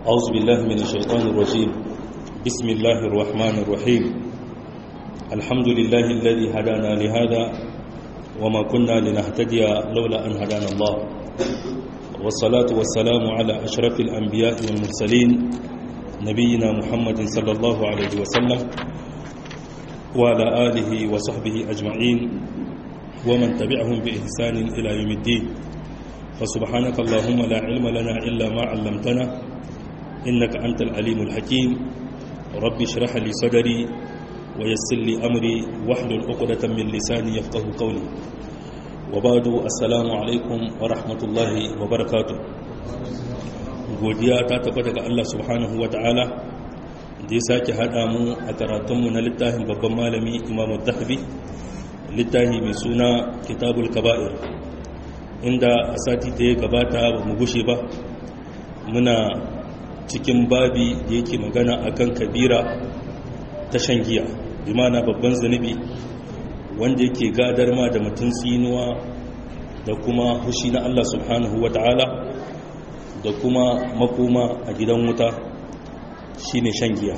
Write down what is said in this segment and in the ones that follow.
أعوذ بالله من الشيطان الرجيم بسم الله الرحمن الرحيم الحمد لله الذي هدانا لهذا وما كنا لنهتدي لولا أن هدانا الله والصلاة والسلام على أشرف الأنبياء والمرسلين نبينا محمد صلى الله عليه وسلم وعلى آله وصحبه أجمعين ومن تبعهم بإحسان إلى يوم الدين فسبحانك اللهم لا علم لنا إلا ما علمتنا إنك أنت العليم الحكيم رب اشرح لي صدري ويسر لي أمري واحلل عقدة من لساني يفقه قولي وبعد السلام عليكم ورحمة الله وبركاته godiya ta tabbata ga Allah subhanahu wa ta'ala da ya sake haɗa mu a karatunmu na littafin babban malami imamu zahabi littafi mai suna kitabul kaba'ir inda a sati da ya gabata ba mu gushe ba muna cikin babi da yake magana akan kabira ta shan giya bi mana babban zunubi wanda yake gadar ma da mutum tsinuwa da kuma hushi na Allah subhanahu wa ta'ala da kuma makoma a gidan wuta shine shan giya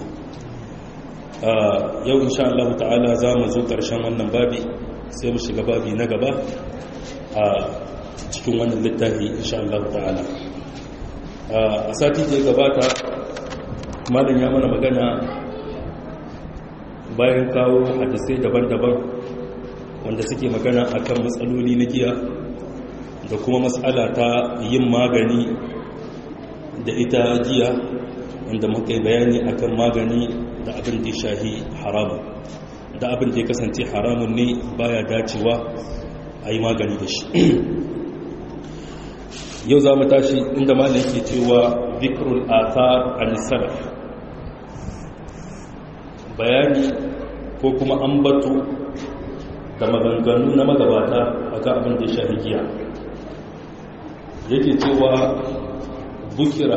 yau insha Allah ta'ala za mu zo ƙarshen wannan babi sai mu shiga babi na gaba a cikin wannan littafi insha Allah ta'ala a sati da ya gabata malin ya mana magana bayan kawo hadisai daban-daban wanda suke magana akan matsaloli na giya da kuma matsala ta yin magani da ita giya wanda muka yi bayani akan magani da abin da ya shahi haramun da abin da ya kasance haramun ne baya dacewa a yi magani da shi yau za mu tashi inda malin ke cewa zikrul athar an-salaf bayani ko kuma ambato da maganganu na magabata akan abin da ya shahi giya yake cewa bukira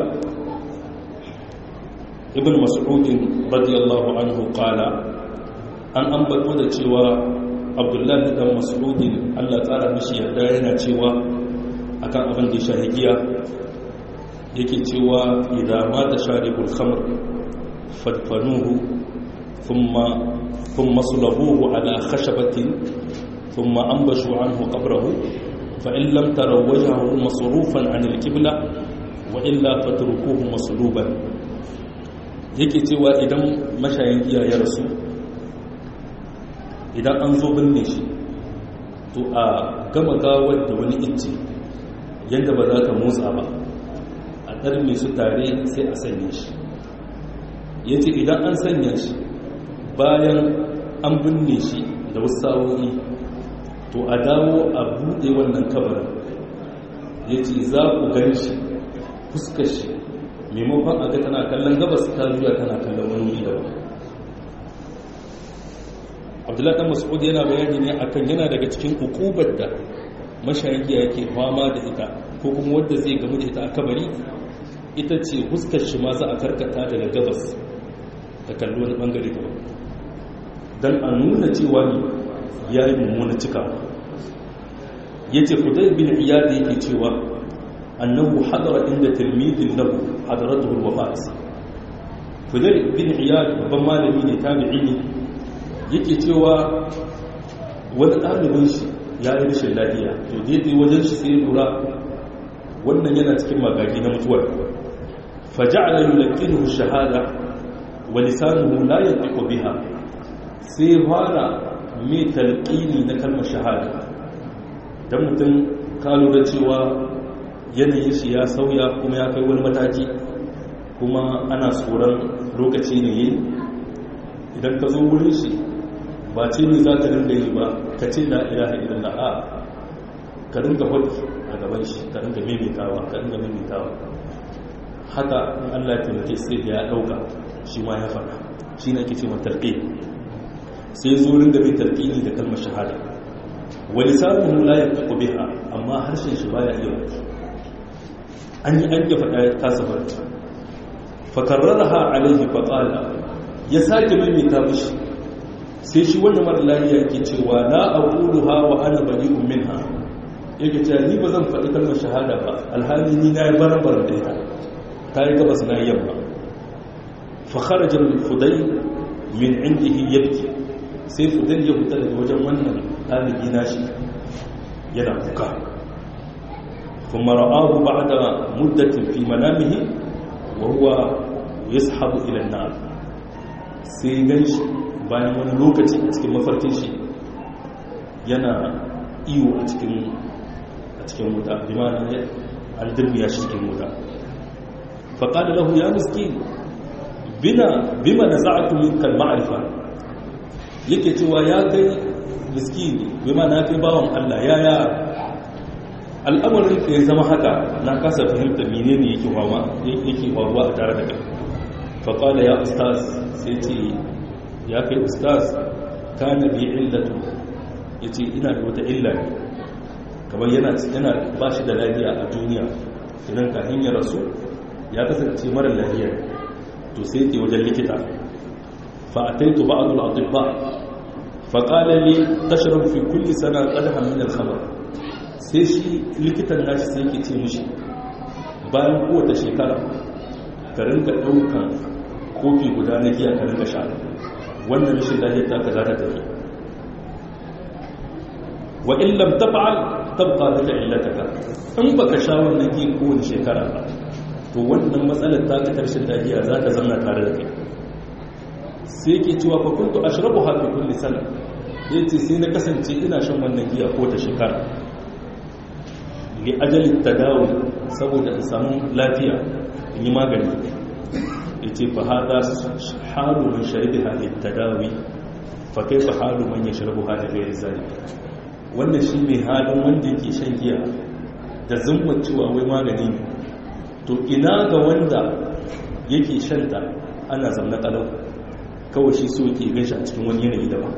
ibn mas'udin radiyallahu anhu qala an ambato da cewa abdullahi dan mas'udin Allah tsara mishi yadda yana cewa akan abin da shahigiya yake cewa idan mata sharibul khamr fadfanuhu thumma thumma sulabuhu ala khashabatin thumma ambashu anhu qabrahu fa in lam taraw wajhahu masrufan an al-qibla wa illa fatrukuhu masluban yake cewa idan mashayin giya ya rasu idan an zo binne shi to a gama gawar da wani icce yadda ba za ta motsa ba a ɗarme su tare sai a sanya shi ya ce idan an sanya shi bayan an binne shi da wasu sa'o'i to a dawo a buɗe wannan kabarin ya ce za ku gan shi fuskar shi maimakon a ga tana kallon gabas ta zuwa tana kallon wani wuri daban abdullahi dan mas'ud yana bayani ne akan yana daga cikin hukubar da mashayiya yake fama da ita ko kuma wadda zai gamu da ita a kabari ita ce huskar shi ma za a karkata daga gabas da kalli wani bangare daban don a nuna cewa ne ya yi mummuna cikawa ya ce kudai bin iyada yake cewa annahu hadara inda tilmidin lahu hadaratuhul wafat kudai bin iyada babban malami ne tabi'i ne yake cewa wani ɗalibin shi ya yi rashin lafiya to daidai wajen shi sai lura wannan yana cikin magagi na mutuwar faja'ala yulqinuhu shahada wa lisanuhu la yantiqu biha sai fara mai talqini na kalmar shahada dan mutum ka lura cewa yanayin shi ya sauya kuma ya kai wani mataki kuma ana tsoron lokaci ne yi idan ka zo wurin shi ba ce ne za ka ringa yi ba ka ce la ilaha illallah a ka ringa hudu a gaban shi ka ringa maimaitawa ka ringa maimaitawa haka in Allah ya taimake sai da ya dauka shi ma ya faɗa shi ne ake ce mai tarqi sai zo ringa mai tarqini da kalmar shahada wa lisanuhu la yaqu biha amma harshen shi baya iya faɗi an yi an ya faɗa ya kasa faɗi fa karraraha alaihi fa qala ya sake maimaita mishi sai shi wannan mara lafiya ke cewa la aquluha wa ana bari'un minha yake cewa ni ba zan faɗi kalmar shahada ba alhali ni na yi baran-baran da ita ta yi gabas na yamma fa kharaja fudai min indihi yabki sai fudai ya fita daga wajen wannan ɗalibi nashi yana kuka kuma ra'ahu ba'da muddatin fi manamihi wa huwa yashabu ila an-nar sai ganshi bayan wani lokaci a cikin mafarkin shi yana iyo a cikin a cikin wuta bi ma'ana an dirbiya shi cikin wuta fa qala lahu ya miskin bina bima naza'tu minka al-ma'rifa yake cewa ya kai miskini bima na kai bawan Allah ya ya al'amarin ka ya zama haka na kasa fahimta menene yake wawa yake wawa a tare da kai fa qala ya ustaz sai ce ya kai ustaz kana bi illatu yace ina da wata illa ne kamar yana yana ba shi da lafiya a duniya idan ka hanyar rasu ya kasance mara lafiya to sai ke wajen likita fa ataitu ba'd al-atibba fa qala li tashrab fi kulli sana qadhan min al-khamr sai shi likitan nashi sai yake ce mishi bayan kowace shekara ka rinka daukan kofi guda na giya ka rinka sha wannan rashin lafiyar ta ka za ta tafi wa in lam taf'al tabqa bika illataka in baka sha wannan giya kowace shekara ba to wannan matsalar ta ka karshen lafiya za ta zama tare da kai sai yake cewa fa kuntu ashrabuha fi kulli sana yace sai na kasance ina shan wannan giya ko ta shekara li ajali tadawi saboda in samu lafiya in yi magani yace fa hada halu man sharibi hadhihi tadawi fa kaifa halu man yashrabu hadhihi ghayr zalik wannan shine halin wanda yake shan giya da zumma cewa wai magani ne to ina ga wanda yake shanta ana zamna kalau kawai shi so yake ganshi a cikin wani yanayi daban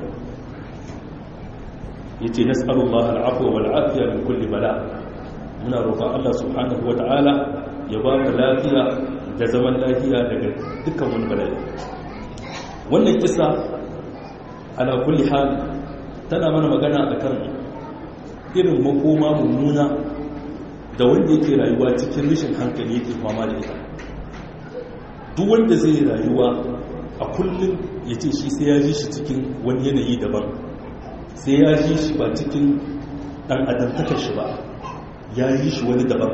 yace nas'alullah al'afwa wal afiya min kulli bala muna roƙon Allah subhanahu wata'ala ya ba mu lafiya da zaman lafiya daga dukkan wani bala'i wannan kisa ala kulli hal tana mana magana akan irin makoma mummuna da wanda yake rayuwa cikin rashin hankali yake fama da ita duk wanda zai rayuwa a kullum ya ce shi sai ya ji shi cikin wani yanayi daban sai ya ji shi ba cikin ɗan adamtakar shi ba ya yi shi wani daban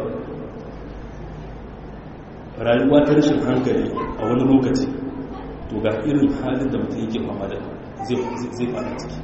rayuwa ta rashin hankali a wani lokaci to ga irin halin da mutum yake fama da zai fara ciki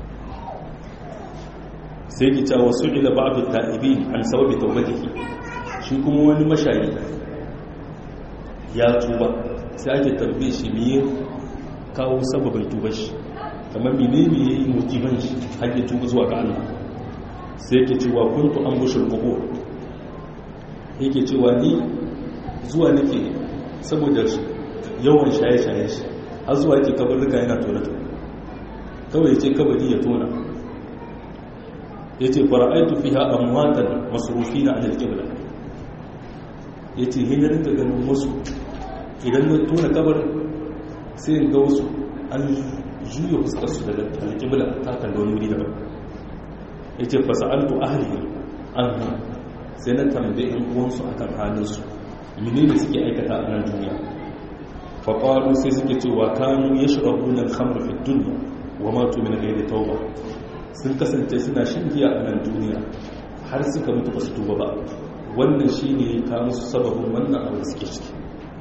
sai ki cewa su ila ba'du ta'ibi an sababi tawbatihi shi kuma wani mashayi ya tuba sai ake tambaye shi me kawo sababin tubar shi kamar menene yayi motivan shi har ya tuba zuwa ga Allah sai ke cewa kuntu an bushul qubur yake cewa ni zuwa nake saboda yawan shaye-shaye shi har zuwa yake kabarruka yana tona tona kawai ce kabari ya tona ya ce fara'aitu fi ha amwatan masurufi na alal kibla ya ce hinarin da ganin wasu idan na tona kabar sai in ga wasu an juya fuskarsu daga alkibla ta kallon wuri daban ya ce fasa'altu ahli an sai na tambaye yan uwansu a kan halinsu mene ne suke aikata a nan duniya faƙaru sai suke cewa kanu ya shirabu nan kamar fi duniya wa matu min gairi tauba sun kasance suna shan giya a nan duniya har suka mutu ba su tuba ba wannan shi ne ka musu sababin wannan abu da suke ciki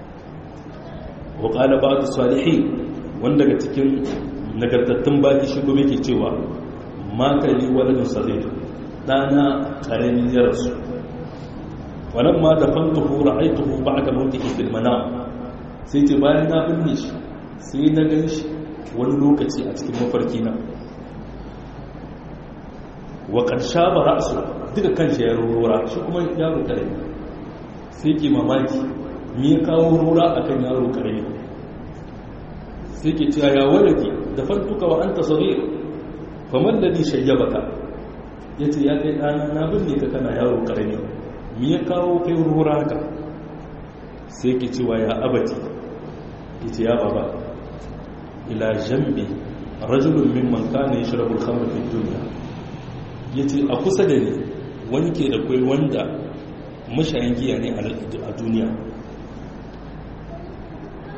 wa ƙala ba da salihi wanda daga cikin nagartattun baki shi gobe ke cewa makali waladun sazai ɗana ƙarami ya rasu wannan ma da fantuhu ra'aituhu ba da mawdihi fil manam sai ce bayan na binne shi sai na gan shi wani lokaci a cikin mafarki na wa ƙarsha ba ra'asu duka kan shi ya rora shi kuma yaro ƙarami sai ke mamaki me ya kawo rora a kan yaro ƙarami sai ke cewa ya walaki da fantuka wa an tasiri famar da ni shayyabaka ya ce ya kai ɗana na binne ka kana yaro ƙarami me ya kawo kai rora haka sai ke cewa ya abati ya ce ya baba ila jambi rajulun mimman kana yashrabu al-khamra fi dunya yace a kusa da ni wani ke da kai wanda mashayin giya ne a duniya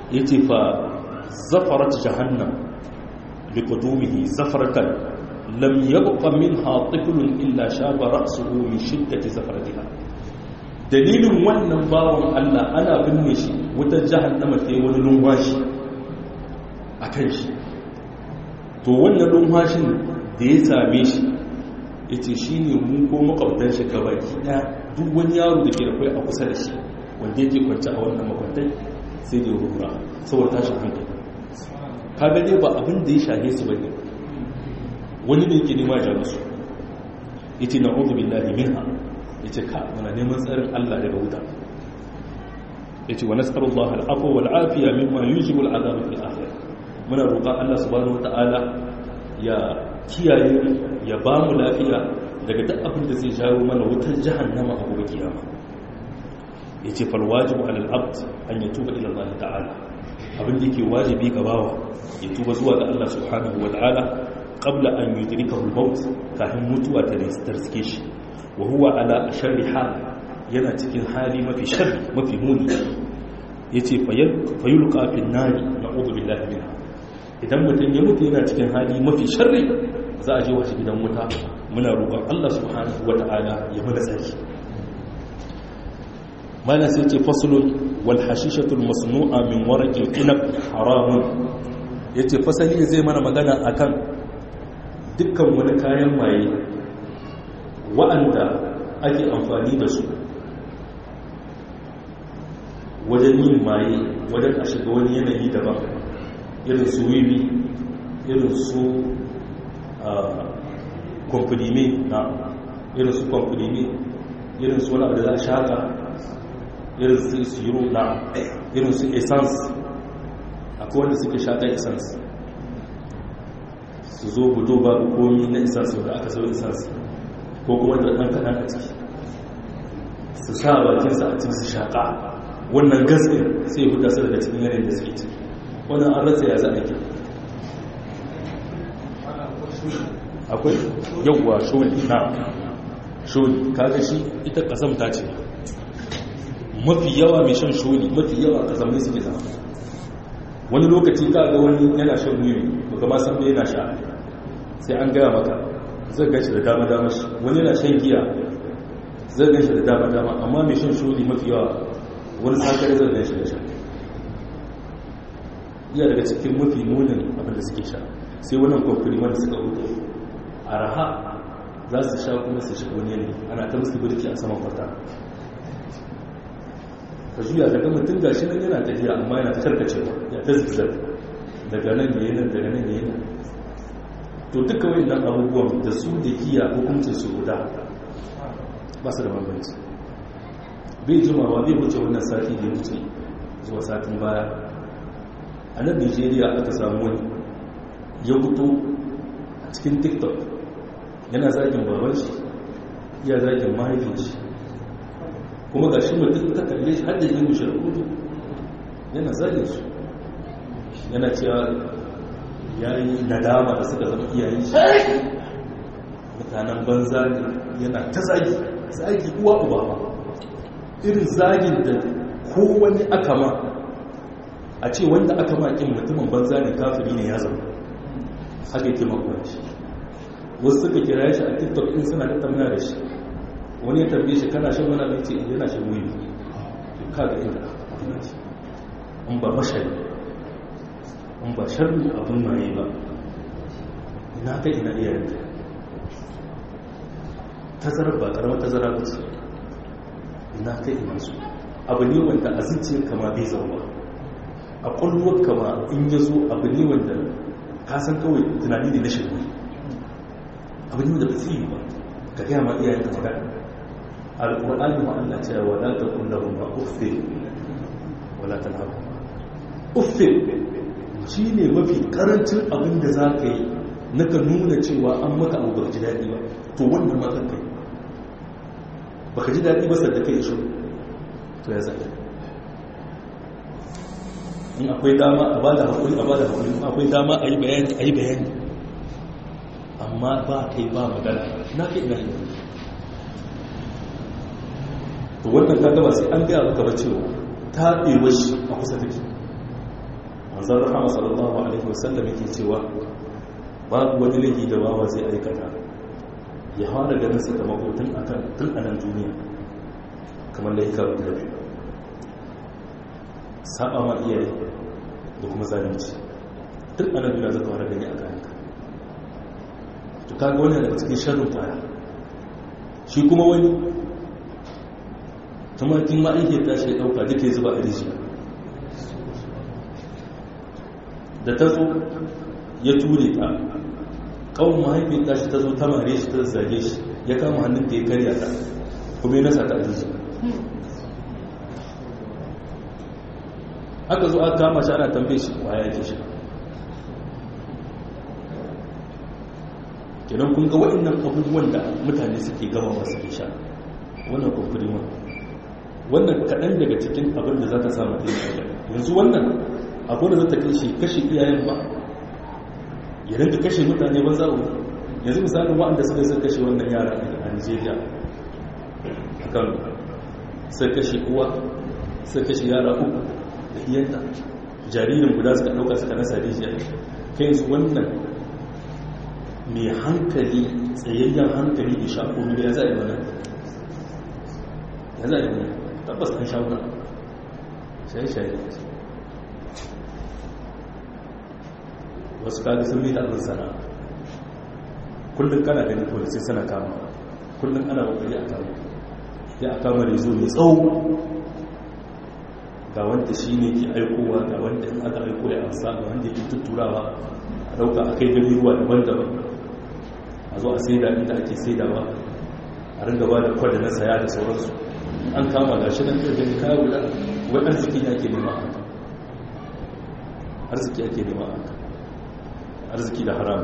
ya ce fa zafarat jahannam bi kudumihi zafaratan lam yabqa minha tiflun illa shaba ra'suhu min shiddati zafaratiha dalilin wannan bawon Allah ana binne shi wutar jahannama ta wani lumbashi akan shi to wannan lumhashin da ya same shi ya ce shi ne mu ko makwabtan shi gabaki ɗaya duk wani yaro da ke da kwai a kusa da shi wanda yake kwanci a wannan makwantai sai da rura saboda tashin hankali ka gane ba abin da ya shahe su bane wani ne yake nema ja musu ya ce na uzu billahi minha ya ce ka muna neman tsarin allah daga wuta ya ce wa nasarullah al'afu wal afiya mimma yujibul azabu fil akhirah muna roƙon allah subhanahu wata'ala ya kiyaye ya ba mu lafiya daga duk abin da zai jawo mana wutar jahannama a gobe kiyama yace fal wajibu alal abd an yatuba ila Allah ta'ala abin da yake wajibi ga bawa ya tuba zuwa ga Allah subhanahu wa ta'ala qabla an yudrikahu al-maut kafin mutuwa ta riske shi wa huwa ala sharri hal yana cikin hali mafi sharri mafi muni yace fayulqa fi an-nari na'udhu billahi minha idan mutum ya mutu yana cikin hali mafi sharri za a je wasu gidan wuta muna roƙon Allah subhanahu wa ta'ala ya mana tsaki mana sai ce fasulun wal hashishatul masnu'a min waraqil inab haramun yace fasali zai mana magana akan dukkan wani kayan maye wa'anda ake amfani da su wajen yin maye wajen a shiga wani yanayi daban irin su wiwi irin su kwamfulimi na irin su kwamfulimi irin su wani abu da za a shaka irin su siro na irin su essence akwai wanda suke shaka essence su zo budo babu komi na essence da aka sau essence ko kuma da ɗan kaɗan a ciki su sa bakinsa a cikin su shaƙa wannan gaskin sai huta su daga cikin yanayin da suke ciki wannan an rasa ya za a ke akwai yawwa sholi na sholi kaga shi ita kasamta ce mafi yawa mai shan sholi mafi yawa kasamai suke zama wani lokaci ka ga wani yana shan wiwi baka ma san yana sha sai an gaya maka zai gashi da dama dama shi wani yana shan giya zai gashi da dama dama amma mai shan sholi mafi yawa wani sakare zai gashi da sha iya daga cikin mafi munin abin da suke sha sai wannan kwamfani wanda suka hutu a raha za su sha kuma su shiga wani yanayi ana ta musu birki a saman kwata ka juya daga mutum gashi nan yana tafiya amma yana ta karkacewa ya ta zigzag daga nan ya nan daga nan ya nan to duka wani nan abubuwan da su da giya hukuncin su guda ba su da bambanci bai jimawa bai wuce wannan sati da ya wuce zuwa satin baya a nan nigeria aka samu wani ya fito a cikin tiktok yana zagin baban shi ya zagin mahaifin shi kuma ga shi mutum ta kalle shi hadda yin bishir kudu yana zagin su yana cewa ya yi nadama da suka zama iyayen shi mutanen banza ne yana ta zagi zagi uwa uba ba irin zagin da kowane aka ma a ce wanda aka makin mutumin banza ne kafiri ne ya zama haka yake makwanci wasu suka kira shi a tiktok in suna tattauna da shi wani ya tambaye shi kana shan wani abinci yana shan wuyi ka ga inda an ba mashari an ba sharri abin maye ba ina kai ina iyayen tazarar ba karamar tazara ba ce ina kai ina su abu ne wanda a zuciyar kama bai zauwa a kwallon kama in ya zo abu ne wanda ka san kawai tunani ne na shirme abu ne wanda ba zai yi ba ka gaya ma iyayen ka magana alƙur'ani ma Allah ce wa la taqul lahum ma uffi wa la tanhaqu uffi shine mafi karancin abin da za ka yi na ka nuna cewa an maka abu ba ji daɗi ba to wannan ma kan kai ba ka ji daɗi ba sadda kai shi to ya zai in akwai dama a ba da haƙuri a ba da haƙuri in akwai dama a yi bayani a yi bayani amma ba kai ba magana na kai ina yi to wannan ta gaba sai an gaya maka ba cewa ta ɗewa shi a kusa take manzon rahama sallallahu alaihi wasallam yake cewa babu wani laifi da bawa zai aikata ya fara ganin sakamako tun akan tun a nan duniya kamar da hikar da biyu saba ma iyaye da kuma zalunci tun a nan duniya zaka fara gani a kanka to kaga wannan daga cikin sharrin kwaya shi kuma wani tumakin ma'aikata tashi ya dauka duka ya zuba a rijiya da ta zo ya ture ta kawon mahaifin tashi ta zo ta mare shi ta zage shi ya kama hannun ta ya karya ta kuma ya nasa ta a rijiya aka zo aka kama shi ana tambaye shi waya ke shi kenan kun ga waɗannan abubuwan da mutane suke gama masu ke sha wannan kwamfirima wannan kaɗan daga cikin abin da za ta samu da yanzu wannan abin da za ta kashe kashe iyayen ba ya rinka kashe mutane ba za'u yanzu misalin waɗanda suka sai kashe wannan yara a nigeria a kan sai kashe uwa sai kashe yara uku da iyanta jaririn guda suka ɗauka suka nasa rijiya kai yanzu wannan mai hankali tsayayyen hankali da shaƙo da ya za'a mana ya za'a mana tabbas an shaƙo shaye-shaye wasu kaga sun mita abin sana kullum kana ganin polisai suna kama kullum ana wakari a kama ya a kama rezo mai tsawo ga wanda shi ne ke aikowa ga wanda in aka aiko ya amsa ga wanda ke tutturawa a dauka a kai gani ruwa daban-daban a zo a saida inda ake saidawa a ringa ba da kwada na saya da sauransu an kama ga shi nan gani kaya guda wai arziki ake nema a haka arziki ake nema a haka arziki da haram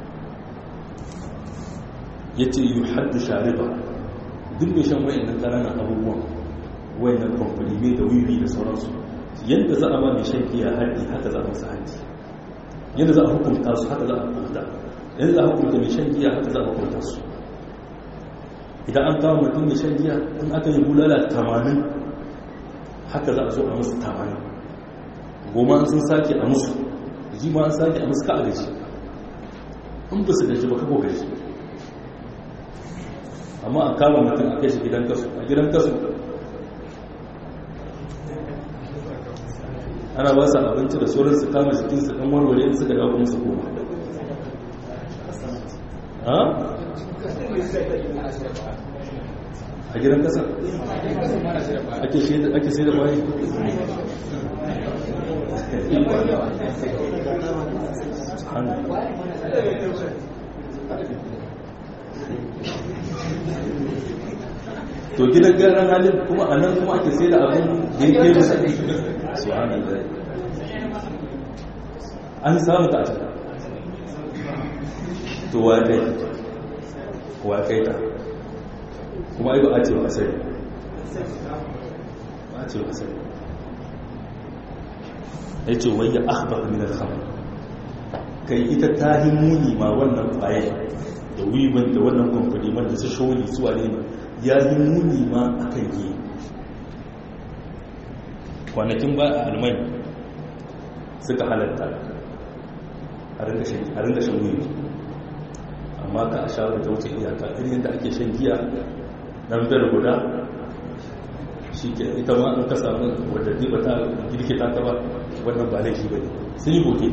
ya ce yi haddu shariba duk mai shan wayan nan ƙananan abubuwan wayan nan kwamfani da wiwi da sauransu yadda za a ba mai shan giya haɗi haka za a masa haɗi yadda za a hukunta su haka za a hukunta yadda za a hukunta mai shan giya haka za a hukunta su idan an kawo mutum mai shan giya in aka yi bulala tamanin haka za a zo a musu tamanin goma sun sake a musu ji ma an sake a musu ka a gaji in ba su gaji ba kako gaji amma a kama mutum a kai shi gidan kasu a gidan kasu ana ba su abinci da sauran su kama jikin su kan warware in suka dawo kuma su koma ha a gidan kasa ake sai da bayan to gidan garan halin kuma a nan kuma ake sai da abin da ya ke musa su hannun da an samu ta a cikin to wa kai wa kai ta kuma ai ba a ce wa asali ba a ce wa asali ya ce wai ya akhbar min al-khamr kai ita ta yi muni ma wannan kwaye da wiban da wannan kamfani wanda su sholi su wane ne ya yi muni ma akan yi kwanakin ba a almai suka halatta a ringa shan wiwi amma ka a shawar ta wuce iyaka irin yadda ake shan giya dan biyar guda shi ke ita ma an ka samu wadda ba ta girke ta ta ba wannan ba laifi ba ne sun yi bote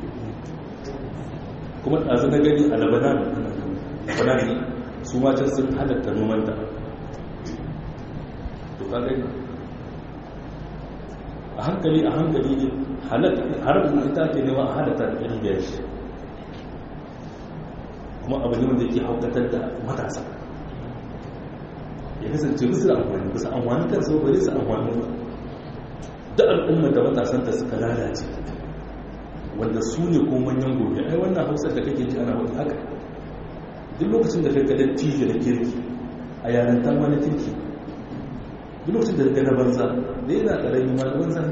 kuma ɗazu na gani a labanan labanan ne su matan sun halatta nomanta to ka gani a hankali a hankali ne har ita ke nema a halatta da ɗari biyar shi kuma abu ne wanda ke haukatar da matasa ya kasance bisa amfani bisa amfani kan sau bari su amfani da al'ummar da matasanta suka lalace wanda su ne ko manyan gobe ai wannan hausar da kake ji ana wata haka duk lokacin da kai kadar tijo da kirki a yaran ta wani kirki duk lokacin da ka na banza da yana karami ma da banza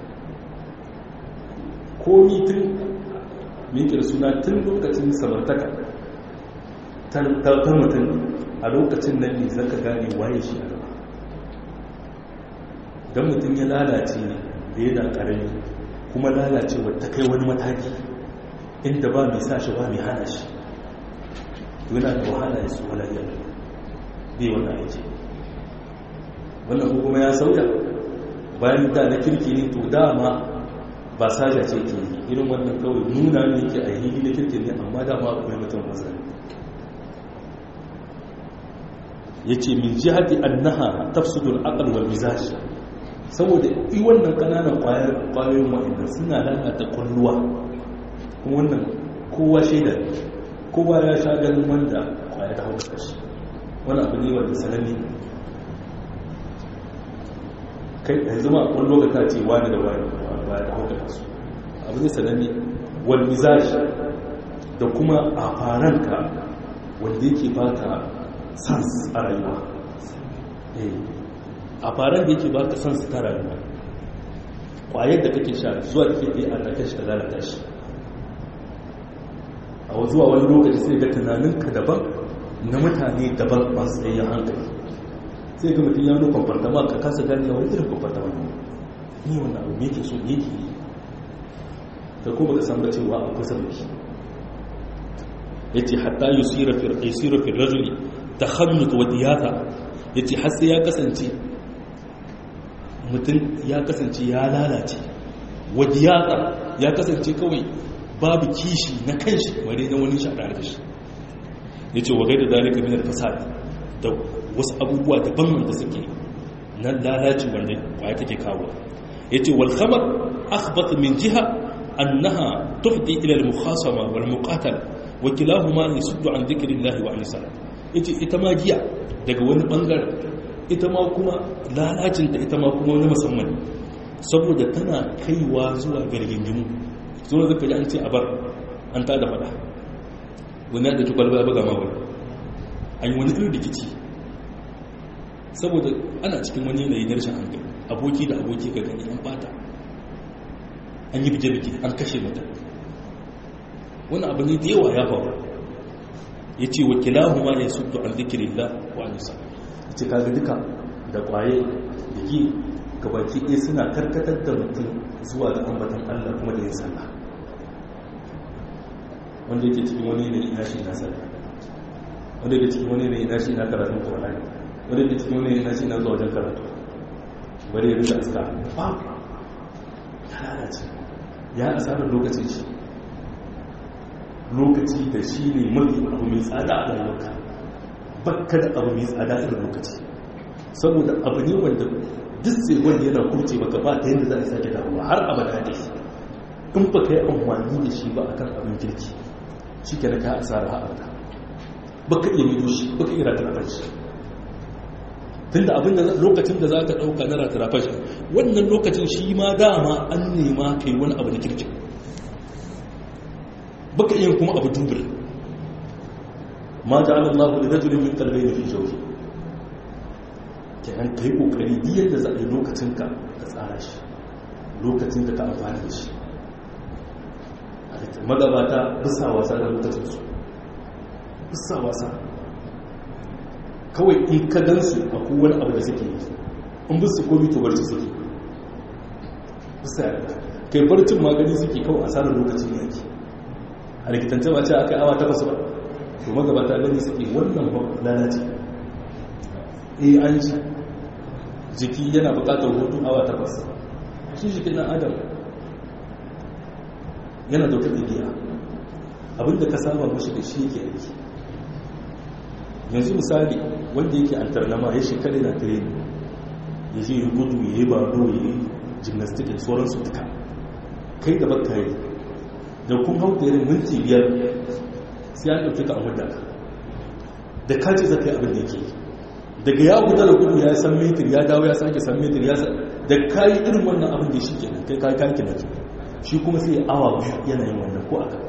komi tun miƙe da suna tun lokacin samartaka ta mutum a lokacin nan ne zaka gane waye shi a gaba don mutum ya lalace da yana karami kuma lalacewar ta kai wani mataki inda ba mai sa shi ba mai hana shi yana da wahala ya su wala yau bai wannan aiki wannan kuma ya sauya bayan da na kirki ne to dama ba saja ce ke irin wannan kawai nuna ne ke a hili na kirki ne amma dama akwai mutum mazari ya ce min jihati annaha tafsudul aqal wal mizaj saboda i wannan kananan kwayoyin wa'anda suna lalata kwalluwa kuma wannan kowa shaida kowa ya sha ganin wanda kwaya ta hauka shi wani abu ne wanda sananne kai yanzu ma wani lokaci ce wani da wani ba ta hauka su abu ne sananne wal mizaj da kuma a faranka wanda yake baka sans a rayuwa a faran da yake baka sans ta rayuwa kwayar da kake sha zuwa ke ɗaya a ɗaken shi ta lalata shi a zuwa wani lokaci sai ga tunaninka daban na mutane daban masu tsayayyen hankali sai ga mutum ya nuna kwamfartama ka kasa gani wani irin kwamfartama ni wani abu me ke so me ke yi da kuma ka san ba cewa a kusa da shi ya ce hatta yusira fi rajuli ta hannut wa diyata ya ce har sai ya kasance mutum ya kasance ya lalace wa diyata ya kasance kawai babu kishi na kanshi wani na wani shaɗa da shi ya ce wa gaida dalika minar fasad da wasu abubuwa daban wanda suke na lalaci wanda kwaya take kawo ya ce wal khamar akhbat min jiha annaha tuhdi ila al mukhasama wal muqatala wa kilahuma yasuddu an dhikrillahi wa an salat yace ita ma giya daga wani bangare ita ma kuma lalacin ta ita ma kuma wani musamman saboda tana kaiwa zuwa gargingimu zuwa zaka ji an ce a bar an tada fada wani da ki kwalba buga ma wani an yi wani irin rikici saboda ana cikin wani yanayi na rashin hankali aboki da aboki ga gani an bata an yi bije-bije an kashe mutum wani abu ne da yawa ya faru ya ce wa kilahu ma ya suddu an zikirin la wa nisa ya ce kaga duka da kwaye da gi gabaki ɗaya suna karkatar da mutum zuwa ga ambatan allah kuma da yin sallah wanda yake cikin wani ne ina shi na sallah wanda yake cikin wani ne ina shi na karatun ƙwararri wanda yake cikin wani ne ina shi na zuwa wajen karatu bari ya rika aska ba ya lalace ya asarar lokacin shi lokaci da shi ne mafi abu mai tsada a rayuwarka bakka da abu mai tsada irin lokaci saboda abu ne wanda duk sai wanda yana kurce maka ba ta yadda za a sake dawowa har abada da shi in ba ka yi amfani da shi ba akan abin kirki shi ke ka asara har abada ba ka iya mido shi ba ka iya ratarafar shi tun da abin da lokacin da za ka ɗauka na ratarafar shi wannan lokacin shi ma dama an nema ka yi wani abu na kirkin baka iya kuma abu dubul ma ja'ala Allahu li rajulin min qalbayni fi jawfi kenan kai kokari duk yadda za a yi lokacin ka ka tsara shi lokacin da ka amfana da shi magabata bisa wasa da lokacin su bisa wasa kawai in ka gansu a kowane abu da suke yi in bisu komi to barci suke bisa kai barcin magani suke kawai asarar lokacin yaki a rikitance ba ce aka yi awa takwas ba to magabata gani suke wannan lalace eh an ji jiki yana bukatar hutu awa takwas shi jikin na adam yana da wata ɗabi'a abinda ka saba mashi da shi yake aiki yanzu misali wanda yake antarnama ya shekara na training ya je yi gudu ya yi baro ya yi gymnastic da sauransu duka kai da baka yi da kun hau da irin minti biyar sai an ɗauki ka amurda ka da kaji zaka yi abin da yake daga ya guda da gudu ya san metir ya dawo ya sake san metir ya da kayi irin wannan abin da shi kenan kai kayi kayi kenan shi kuma sai awa biyu yana yin wannan ko aka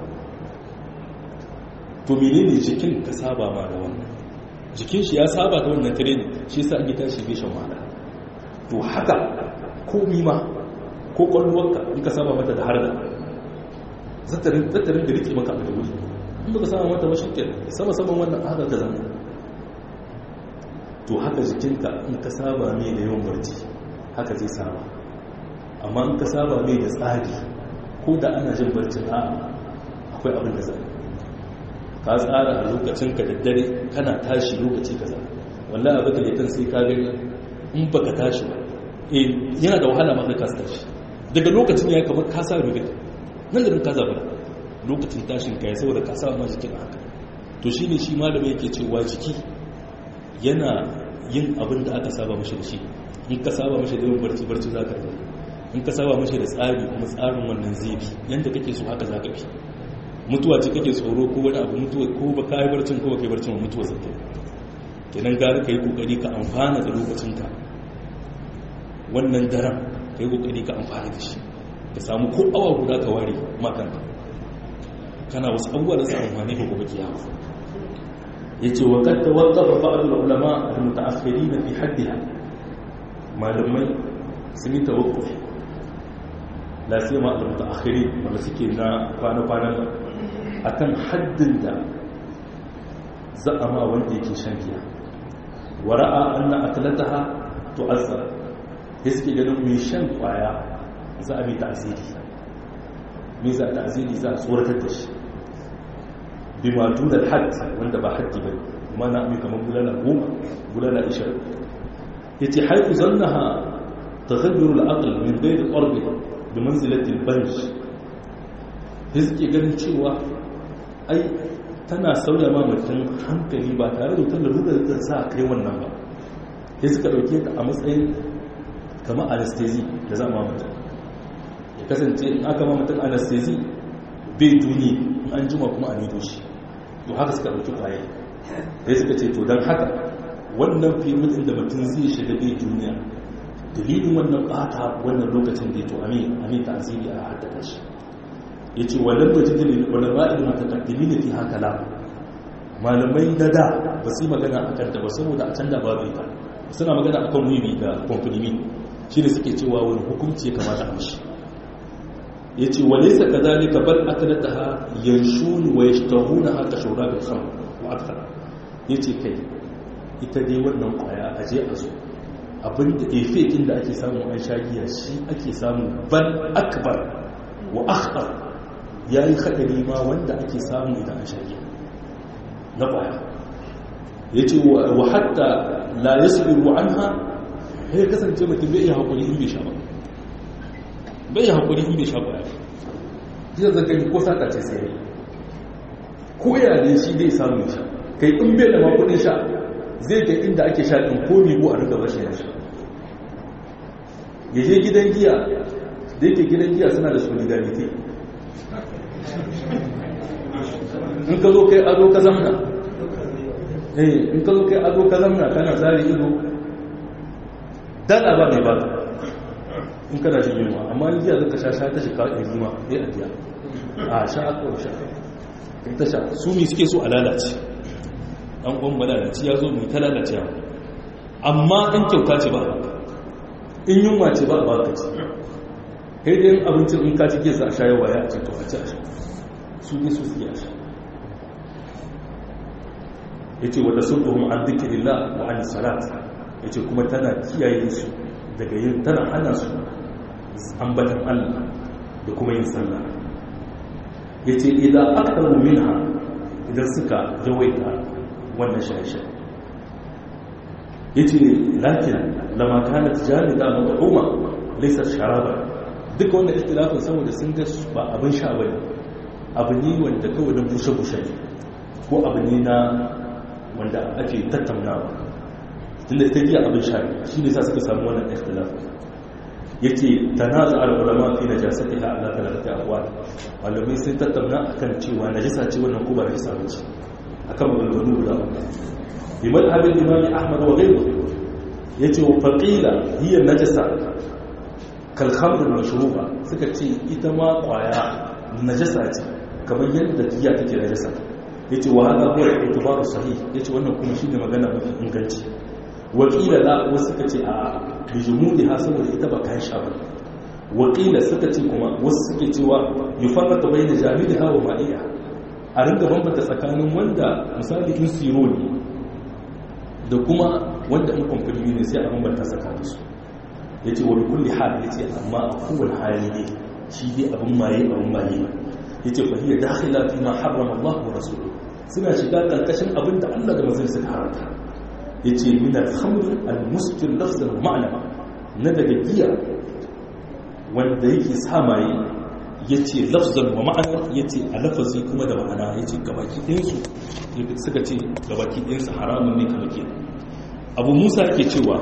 to menene jikin ka saba ma da wannan jikin shi ya saba da wannan training shi yasa an yi tashi bai shan wahala to haka komi ma ko kwalluwarka in ka saba mata da harda zattarin da rike maka abu da wuri in baka sama mata ba shikken sama saman wannan haka ka zama to haka jikinka in ka saba mai da yawan barci haka zai saba amma in ka saba mai da tsari ko da ana jin barcin a akwai abin da zai ka tsara a lokacin ka da dare kana tashi lokaci kaza wallahi abin da litan sai ka gani in baka tashi ba eh yana da wahala ma ka tashi daga lokacin ya kamar ka sa rubuta nan da nan ka zaba lokacin tashin ka ya saboda ka sa ma jikin haka to shine shi malami yake cewa jiki yana yin abin da aka saba mashi da shi in ka saba mashi da yin barci barci za ka yi in ka saba mashi da tsari kuma tsarin wannan zai bi yadda kake so haka za ka bi mutuwa ce kake tsoro ko wani abu mutuwa ko ba ka yi barcin ko ba ka yi barcin mutuwa zai kai kenan gara ka yi kokari ka amfana da lokacinka wannan daren ka yi kokari ka amfana da shi ka samu ko awa guda ka ware makanka kana wasu abubuwa da su amfani ka gobe kiyama yace wa qad tawaqqafa ba'd al-ulama al-muta'akhirin fi haddiha malamai sun yi tawaqquf la siyama al-mutaakhirin wanda suke na kwana-kwanan akan haddin da za'ama wanda yake shan giya wa ra'a anna aklataha tu'azzar ya suke ganin mai shan kwaya za a mai ta'ziri me za a ta'ziri za a tsoratar da shi bima dunal hadd wanda ba haddi bane kuma na mai kamar bulala goma bulala ishirin yace haifu zannaha taghayyur al-aql min ghayr qarb bi manzilati al-banj suke ganin cewa ai tana sauya ma mutum hankali ba tare da wutar da da sa kai wannan ba sai suka dauke ta a matsayin kamar anesthesia da za a ma mutum ya kasance in aka ma mutum anesthesia bai duni an jima kuma a nido shi to haka suka ɗauki kwaye sai suka ce to don haka wannan fiye da mutum zai shiga bai duniya dalilin wannan ɓata wannan lokacin da ya to amin amin ta asiri a haddada shi ya ce wannan bajin da wani ra'ayin matakaddimi ne fi haka la malamai na da ba su yi magana a kanta ba saboda a can da babu ita suna magana a kan wiwi da kwamfulimi shi ne suke cewa wani hukunci ya kamata a mashi ya ce wa nesa ka zalika bal akalata ha yanshuni wa yashtahuna haka shura bil kham wa akthar ya ce kai ita dai wannan kwaya a je a zo abinda efe inda ake samu an shagiya shi ake samu bal akbar wa akhtar yayi hadari ma wanda ake samu idan an shagiya na kwaya yace wa hatta la yasbiru anha sai kasance mutum bai iya hakuri in bai sha ba bai haƙuri in bai sha ƙwaya zai zagani ko sata ce sai ko yare shi zai samu sha kai in bai da makudin sha zai ga inda ake sha ɗin ko biyu a riga bashi ya sha ya je gidan giya da yake gidan giya suna da solidarity in ka zo kai ado ka zamna in ka zo kai ado ka zamna kana zari ido dala ba mai ba in kana jin yunwa amma in jiya zaka sha sha ta shika in zuma sai a biya a sha aka sha in ta sha su mi suke so a lalace an kwan malalaci ya zo mai ta lalace amma in kyauta ce ba a baka in yunwa ce ba a baka ce kai da yin abincin in ka cike sa a sha yawa ya ce to a ci a sha su ne su suke a sha ya ce wadda sun ɗuhun an zikirillah wa an salat ya ce kuma tana kiyaye su daga yin tana hana su ambatan Allah da kuma yin sallah ya ce idan aktaru minha idan suka yawaita wannan shaye-shaye ya ce lakin lama kana tijani da al'umma laisar sharaba duka wannan istilafin saboda sun ga ba abin sha ba ne abu ne wanda kawai na bushe-bushe ko abu ne na wanda ake tattaunawa tunda ita giya abin sha shi ne sa suka samu wannan ikhtilafin yace tanazu al-ulama fi najasatiha ala thalathati aqwal malamai sun tattauna akan cewa najasa ce wannan ko ba najasa ba ce akan maganganu guda uku bi madhhabin imam ahmad wa ghayruhu yace wa faqila hiya najasa kal khamr al-mashruba suka ce ita ma kwaya najasa ce kamar yadda giya take najasa yace wa hada huwa al-i'tibaru sahih yace wannan kuma shine magana mafi inganci wakila la wasu suka ce a bijimudi ha saboda ita ba kayan sha ba wakila suka ce kuma wasu suke cewa yi farrata bai da jami'i hawa ma'iya a ringa bambanta tsakanin wanda misali in siro ne da kuma wanda in kwamfani ne sai a bambanta tsakanin su ya ce wani kulli hal ya ce amma a kowane hali ne shi dai abin maye abin maye ya ce fahiyar dakhila fi ma harrama Allah wa rasuluhu suna shiga karkashin abin da Allah da manzon suka haramta ya ce min al-khamr al-muskir lafzan wa ma'na na daga giya wanda yake sa maye ya ce lafzan wa ma'ana ya ce a lafazi kuma da ma'ana ya ce gabaki ɗinsu suka ce gabaki ɗinsu haramun ne kamar ke abu musa ke cewa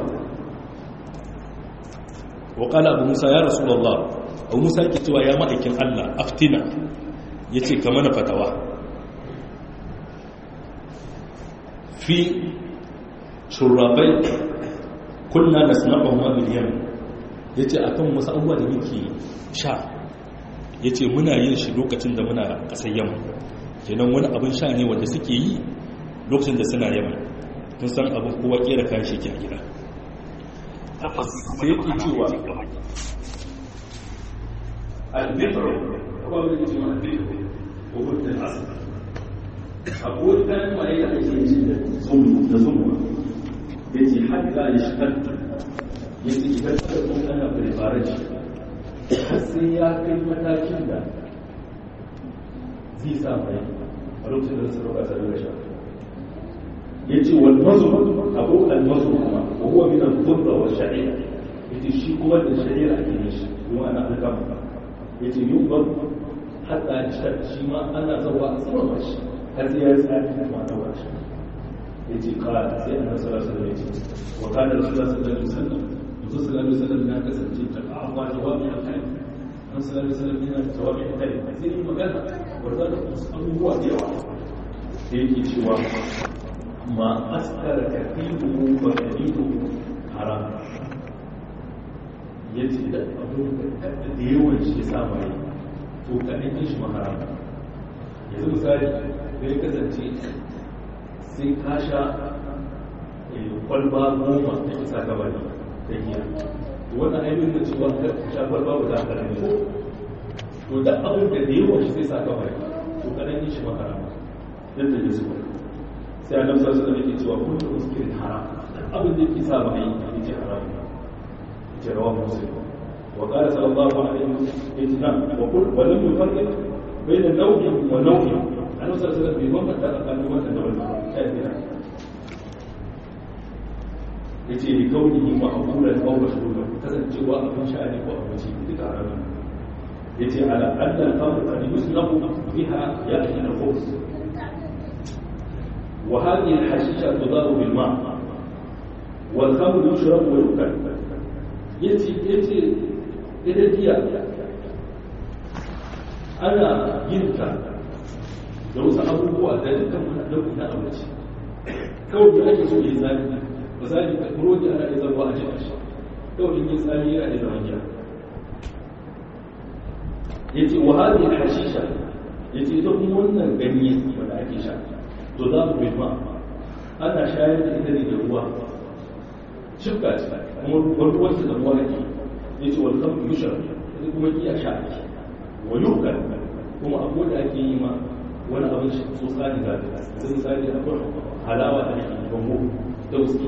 waƙala abu musa ya rasu Allah abu musa ke cewa ya ma'aikin allah aftina ya ce ka mana fatawa fi shurrabai kunna na sana'ar ma miliyan ya ce a kan wasu abubuwa da muke sha ya ce muna yin shi lokacin da muna ƙasar yamma kenan wani abin sha ne wanda suke yi lokacin da suna yamma tun san abin kowa kera kayan shi ke a gida sai yake cewa albitro kuma wani ke cewa albitro ko hudun asali abuwar kayan maye da ake yi da zumuwa ya ce haɗa ya shigar ya ce idan ka kuma ana preparation sai ya kai matakin da zai sa mai a lokacin da suka roƙa tare da sha ya ce wal mazu abu al mazu kuma wa huwa min al fudda wa sha'ira yace shi kuma da sha'ira ake yin shi kuma ana alƙama yace yubar hatta shi ma ana zawa a tsawon shi har sai ya tsaya kuma na washi yace qala sai annabi sallallahu alaihi wasallam yace wa kana rasulullahi sallallahu alaihi wasallam Rasul sallallahu alaihi wasallam ya kasance ta a'wa jawabi al-kalim Rasul sallallahu alaihi wasallam yana jawabi al-kalim sai yi magana wanda da abubuwa da yawa sai yake cewa ma askara kafiru wa kalilu haram yace da abu da yawan shi ya sa mai to kaɗan shi ma haram yanzu misali da ya kasance sai ka sha kwalba goma da isa gabani da giya wannan ainihin da cewa ka sha kwalba ba za ka rame ko to da abin da da yawan shi sai sa gabani to kaɗan yin shi makara yadda ya zuwa sai a namsar su da yake cewa kullum muskirin haram abin da yake sa ba a yi ya ce haram ya ce rawa musulun وقال صلى الله عليه وسلم وقل ولم يفرق بين نوع ونوع annabi sallallahu alaihi wasallam bai bambanta tsakanin wannan da wannan kafira yace li kaunihi ma'qulan aw mashruban kasancewa abin sha'ani ko abinci duka haramun yace ala anna al-khamr qad yusnabu biha ya'ti al-khubz wa hadhihi al-hashisha tudaru bil ma' wal khamr yushrab wa yukal yace yace ita giya ana yin ta da wasu abubuwa da dukkan wani nau'i na abinci kawai da ake so ya zami misali ka burodi ana iya zama a jika shi kawai in yi tsami yana iya zama giya ya ce wa hadi hashisha ya ce ita kuma wannan ganye wanda ake sha to za mu bai ma ana shayar da ita ne da ruwa shifka ce kuma ruwan da ruwa ake ya ce wani kan yushar ita kuma giya sha ake wa yukan kuma abu da ake yi ma wani abin shi so tsari da sun tsari da akwai halawa da ake bango dauski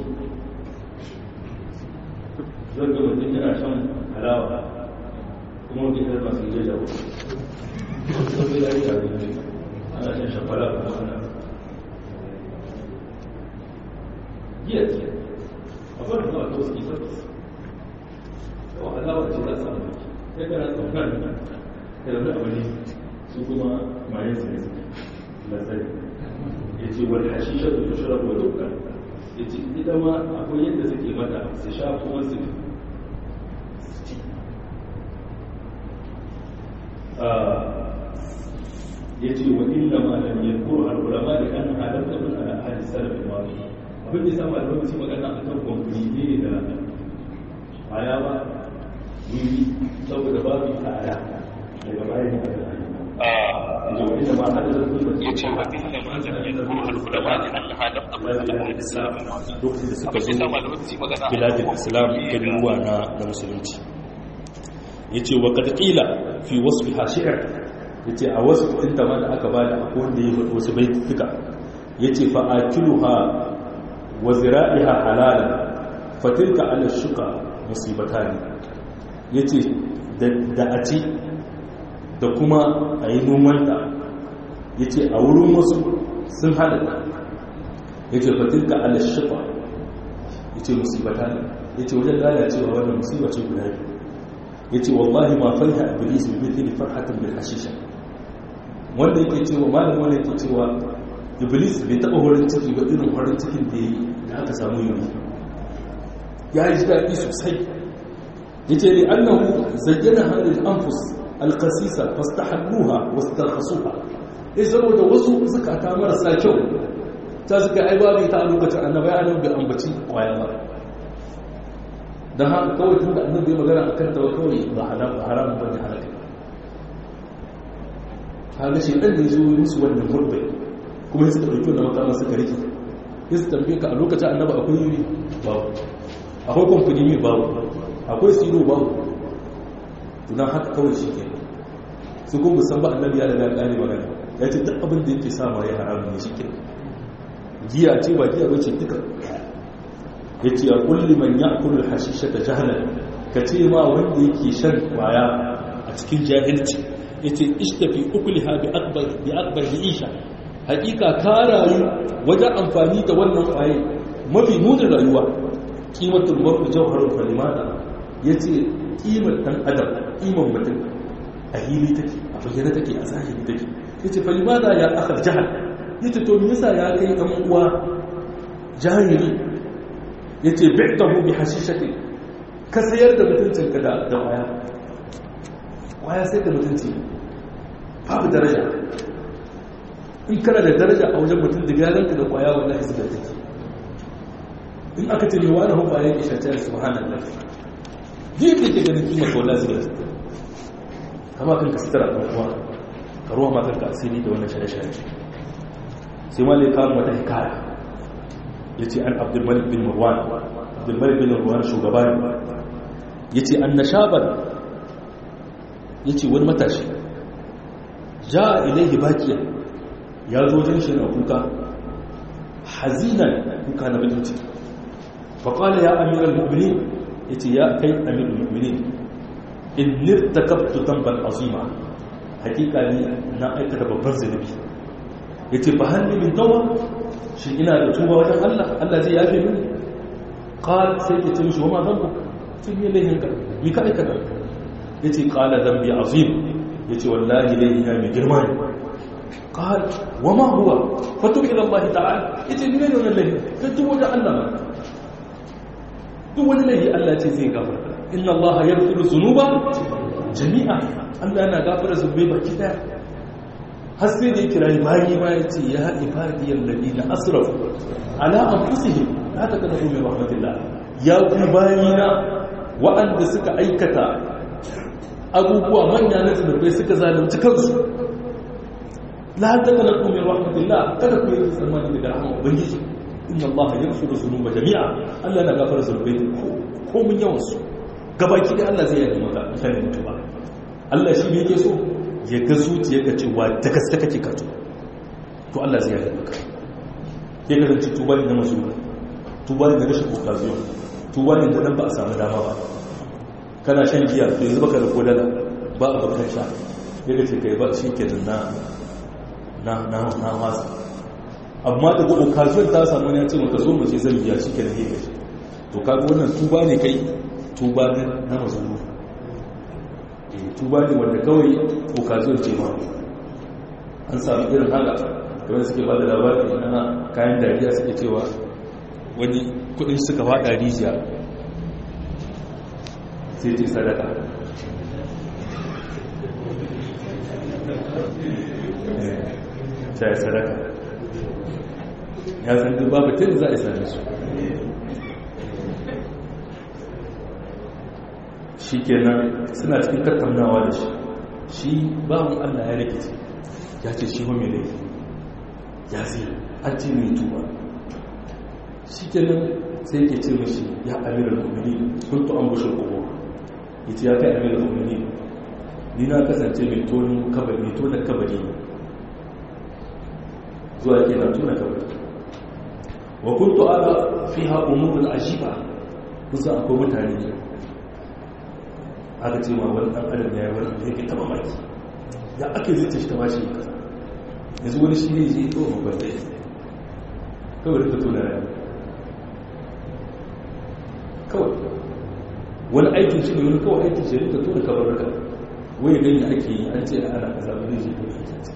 zan ga mutum yana shan halawa kuma wani kan masu yi jawo sun zai yi da ana shan shafara kuma ana giya ce akwai da zuwa dauski sabis kawai halawa ce za su samu ya kana tsaunar da wani abu ne su kuma mayan su ne lazari ya ce wani hashisha da tushirar wa dukkan ya ce ita ma akwai yadda suke mata su sha kuma su ci ya ce wa inda ma lam yadkur al ulama da kan halatta min ala ahli salaf al madi abin da yasa malamai su magana akan kwamfani ne da ayawa wuri saboda babu tsada daga bayan da ya ce wa inda ma lam yadkur al ulama da kan halatta min ala ahli salaf al madi lokacin da suka abin da yasa zo malamai su magana biladin islam garuruwa na na musulunci ya ce wa ƙarƙila fi wasu hashi'ar ya ce a wasu ɗinta ma da aka ba da akwai wanda ya faɗi wasu baituka ya ce fa'akiluha wa zira'iha halalan fatilka ala shuka musibata ne ya ce da a ci da kuma a yi nomanta ya ce a wurin wasu sun halatta ya ce fatilka ala shifa ya ce musibata ne ya ce wajen lalacewa wannan musiba ce guda biyu ya ce wallahi ma farha iblis bi mithli farhatin bil hashisha wanda yake cewa malam wanda yake cewa iblis bai taba horin ciki ba irin horin cikin da yi da aka samu yuri ya ji daɗi sosai ya ce ne annahu zayyana halin anfus alkasisa fastahalluha wastarhasuha ya zama da wasu zukata marasa kyau ta suka ai babu ita a lokacin annabi ya annabi bai ambaci kwaya ba dan haka kawai tunda annabi ya magana akan ta kawai ba haram ba haram ba ne halaka kaga shi dan ne zo musu wannan gurbe kuma suka dauki wannan makaman suka rike sai su tambaye ka a lokacin annabi akwai yuri babu akwai kwamfani babu akwai siro babu tunan haka kawai shi ke su kuma musan ba annabi ya daga ƙari magana ya ce duk abin da yake sama ya haramun ne shi ke giya ce ba giya bace duka ya ce a kulli man ya kullu hashisha ta jahalar ka ce ma wanda yake shan kwaya a cikin jahilci ya ce ishtafi ukuliha bi akbar bi akbar bi isha hakika ka rayu wajen amfani da wannan kwaye mafi munin rayuwa kimatul mar'u jawharun falimada yace kimar dan adam kimar mutum a hili take a bayyana take a zahiri take yace falimada ya akhar jahal yace to me yasa ya kai dan uwa jahili yace bi'tahu bi hashishati ka sayar da mutuncin ka da da waya waya sai da mutunci babu daraja in kana da daraja a wajen mutum da garanka da kwaya wallahi zuba take in aka ce mewa da hukwa yake shacciyar subhanallah duk da ke ganin kimar kawai zuba take kama kanka sutura ɗan uwa ka ruwa makanka asiri da wannan shaye-shaye sai ma kawo mata hikaya ya ce an abdulmalik bin marwan abdulmalik bin marwan shugaba ne ya ce an na shabar ya ce wani matashi ja a ilaihi bakiya ya zo jin shi na kuka hazinan kuka na bakin ciki faƙwale ya amiral mu'mini ya ce ya kai amiral mu'mini in nirtakabtu tambar azima hakika ne na aikata babbar zunubi ya ce ba hannu min tawa shi ina da tuba wajen allah allah zai yafe mini ƙal sai ke ce mishi wa ma zamba sun yi laihin ka mi ka aikata ya ce ƙala zambi azim ya ce wallahi laihina mai girma ne قال وما هو فتوب الى الله تعالى yace ni ne wannan lahi ka tubo da Allah ma duk wani lahi Allah ce zai gafarta inna Allah yaghfiru dhunuba jami'a Allah yana gafara zunubai baki daya har sai da kira bayi ma yace ya ibadi alladina asrafu ala anfusihim la taqnatu min rahmatillah ya ku bayina wa'anda suka aikata abubuwa manya na zunubai suka zalunci kansu la taqnatu min rahmatillah kada ku yi tsammani daga rahmar ubangiji inna Allah yaghfiru dhunuba jami'a Allah na gafara zunubai ko mun yawan su gabaki da Allah zai yi maka mutane mutuba Allah shi ne yake so ya ga zuciyarka cewa da gaske kake ka to to Allah zai yi maka ya ga zanci tuba ne na mazuna tuba ne na rashin occasion tuba ne da nan ba a samu dama ba kana shan giya to yanzu baka da kodala ba a bakar sha ya ga ce kai ba shi ke na na na na wasa amma daga occasion ta samu ne ya ce maka zo mu ce zan biya shi ke da yake to kaga wannan tuba ne kai tuba ne na mazuru eh tuba ne wanda kawai occasion ce ma an samu irin haka kamar suke ba da labari na kayan dariya suke cewa wani kudin suka fada rijiya sai ce sadaka ta yi sadaka ya san duk babu tun za a same su shi kenan suna cikin tattaunawa da shi shi bawon allah ya rikici ya ce shi mai laifi ya zai an ce mai tuba shi kenan sai ke ce mashi ya amiral mummuni kuntu an bushe kogo ya ce ya kai amiral mummuni ni na kasance mai tonin kabari mai tonin kabari zuwa ke na tona kabari wa kuntu ala fiha umurul ajiba kusa akwai mutane aka ce ma wani ɗan adam ya yi wani da yake taɓa maki ya aka zai ce shi ta bashi kasa yanzu wani shi ne zai tsohon babban ya kawai da tona rayuwa kawai wani aikin shi ne wani kawai aikin shi rika tona kamar raka wai gani ake yi an ce ana kasa wani zai tona ita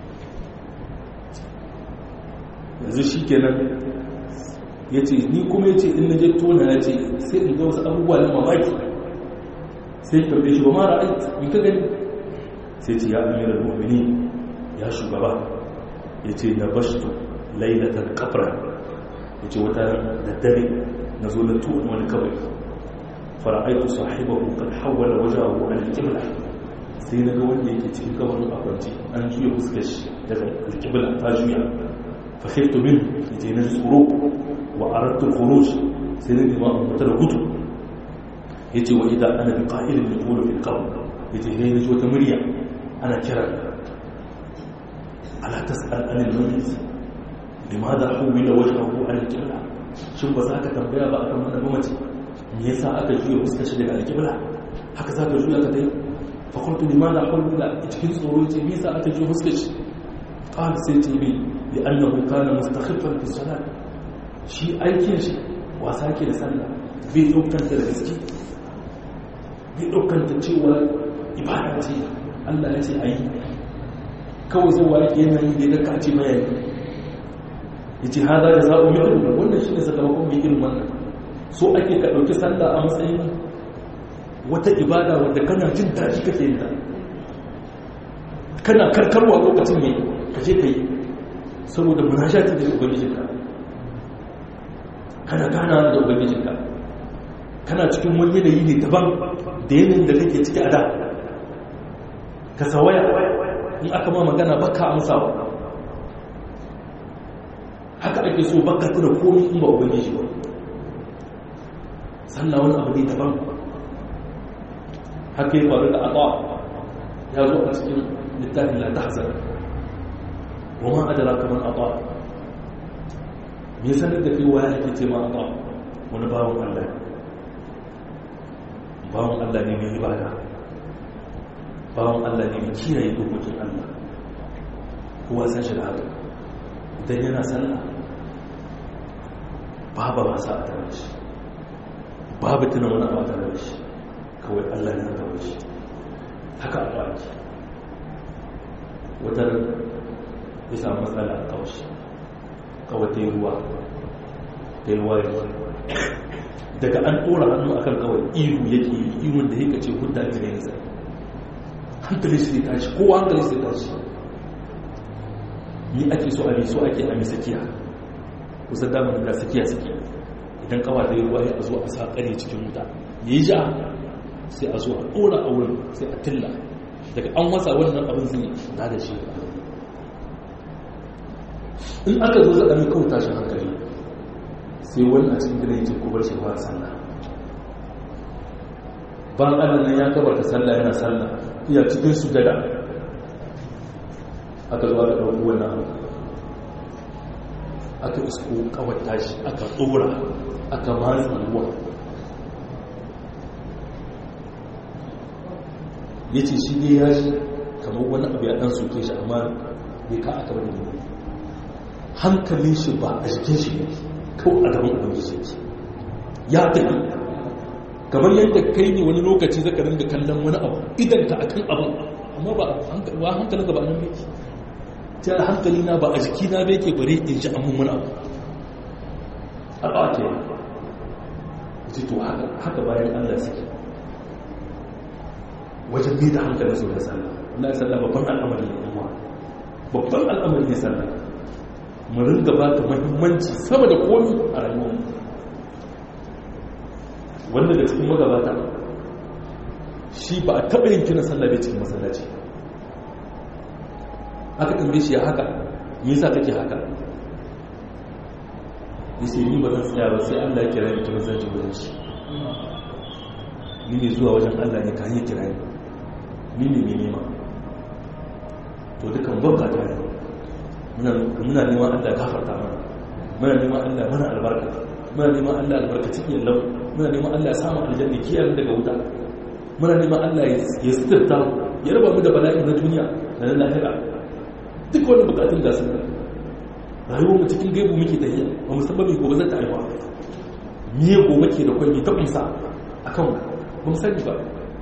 yanzu shi kenan ya ce ni kuma ya ce in na je tona ya ce sai in ga wasu abubuwa na mamaki sai tambaye shi ba mara aiki in ka gani sai ce ya amiral mu'mini ya shugaba ya ce na bashtu lailatar kafra ya ce wata da dare na zo na tuwon wani kawai fara'aitu sahibahu kan hawala wajahu an alƙibla sai na ga wanda yake cikin kabarin akwanci an juya fuskar shi daga alƙibla ta juya fahimtu min ya ce na tsoro wa arattu khuruj sai na nema in fita da gudu ya ce wa idan ana bi ƙa'ilin da tuwon fil kawai ya ce ne na ji wata murya ana kira ala tas'al anil mayyit limadha huwila wajhahu an al-qibla shin ba za ka tambaya ba akan wannan mamaci me yasa aka juya fuskar shi daga al-qibla haka za ka juya ka dai fa qultu limadha huwila cikin tsoro ce me yasa aka juya fuskar shi qala sai ce bi li annahu kana mustakhiffan fi salat shi aikin shi wasa ke da sallah bai daukanta da gaske bai daukanta cewa ibada ce Allah ya ce ayi kawai zuwa yake yanayi da ya kace mai ya ce haza da za'u mitin wannan shi ne sakamakon mai irin wannan so ake ka ɗauki sallah a matsayin wata ibada wadda kana jin daji kake yin ta kana karkarwa lokacin mai kaje ka yi saboda munashati da ubangijinka kana gana da ubangijinka kana cikin wani yanayi ne daban da yanayin da kake ciki a da ka sawaya in aka ma magana baka amsawa haka ake so baka tuna komi in ba ubangiji ba sannan wani abu ne daban haka ya faru da aqa ya zo a cikin littafin la tahzan wa ma adraka man aqa me sanar da kai waya ake ce ma aqa wani bawon Allah bawon Allah ne mai ibada bawon Allah ne mai kiyaye dokokin Allah kowa san shi da haka idan yana sallah babu masa a tare shi babu tuna wani abu a tare shi kawai Allah ne a tare shi haka a baki wata ya samu matsala a kawashi kawai ta yi ruwa ta yi ruwa ya daga an ɗora hannu akan kawai ihu yake yi ihun da yake ce hudda ne ne nisa hankali su ya tashi kowa hankali su ya tashi ni ake so a so ake a sakiya kusa damar da sakiya suke idan kawa da yi ruwa ya zo a sa kare cikin wuta ya yi ja sai a zo a ɗora a wurin sai a tilla daga an wasa wannan abin zai na da shi in aka zo zaɗa mai kawo tashin hankali sai wani a cikin gina yake kubar shi ba sallah ban allah nan ya kabarta sallah yana sallah iya cikin su gada aka zo aka ɗauki wannan abu aka isko kawar tashi aka tsora aka matsa ruwa ya ce shi ne ya shi kamar wani abu ya ɗan soke shi amma bai ka aka bari ne hankalin shi ba a jikin shi kawai a gaban ubangiji ce ya tafi kamar yadda kai ne wani lokaci zaka ringa kallon wani abu idan ka akan abin amma ba hankalin ka ba nan yake ta hankali na ba a jiki na bai ke bare in ji amin wani abu a ɓace ji to haka bayan allah suke wajen bi da hankalin su da sallah na yi sallah babban al'amari ne kuma babban al'amari ne sallah mu ringa ba ta mahimmanci sama da komi a rayuwar wanda da cikin magabata shi ba a taɓa yin kina sallah bai cikin masallaci aka tambaye shi ya haka me yasa kake haka yace ni ba zan tsaya ba sai Allah ya kira ni kuma zan ji wurin shi ni ne zuwa wajen Allah ne ka hanyar kira ni ni ne mai nema to dukan babba ta ne muna neman Allah ya gafarta mana muna neman Allah mana albarka muna neman Allah albarkaci yallau muna neman Allah ya samu aljanna kiyar daga wuta muna neman Allah ya sitirta ya raba mu da bala'i na duniya da na lahira duk wani bukatun da su rayuwar mu cikin gaibu muke da iya ba musamman mai gobe zai ta aiwa miye gobe ke da kwalmi ta kunsa a kan ba mu sani ba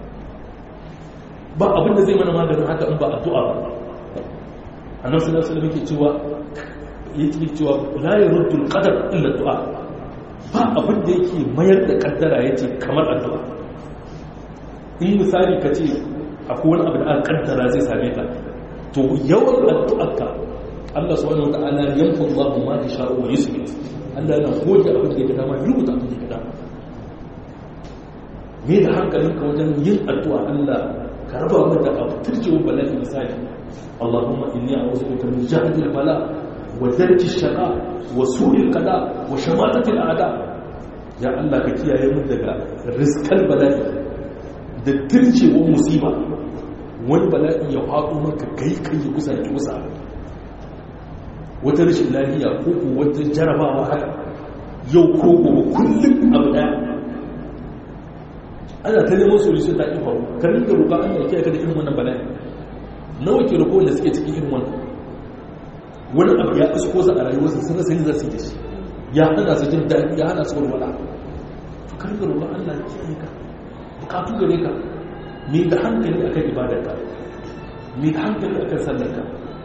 ba abin da zai mana maganin haka in ba addu'a ba annabi sallallahu alaihi wasallam yake cewa yake cewa la yurdu al-qadar illa du'a ba abin da yake mayar da kaddara yace kamar addu'a in misali ka ce akwai wani abu da aka kaddara zai same ka to yawan addu'arka Allah subhanahu wata'ala yanfu Allah ma yasha'u wa yusbit Allah yana goge abin da ya dama rubuta abin da ya dama me da hankalinka wajen yin addu'a Allah ka raba mu da abu turjewa bala'i misali Allahumma inni a'udhu bika min jahdi al-bala wa darki ash-shaqa wa su'i al-qada wa shamatati al-a'da ya Allah ka kiyaye mu daga rizqal bala'i da turjewar musiba wani bala'i ya faɗo maka kai kai ya kusa ki kusa wata rashin lafiya ko ko wata jarabawa haka yau ko gobe kullum abu daya ana ta neman solution ta ƙi faru ka rinka roƙa Allah ya kiyaye ka da irin wannan bala'i nawa ke roƙo wanda suke cikin irin wannan wani abu ya isko sa a rayuwarsa sun rasa yin zasu yi da shi ya hana su jin daɗi ya hana su walwala to ka rinka roƙa Allah ya kiyaye ka bukatu gare ka me da hankali akan ibadarka me da hankali akan sallarka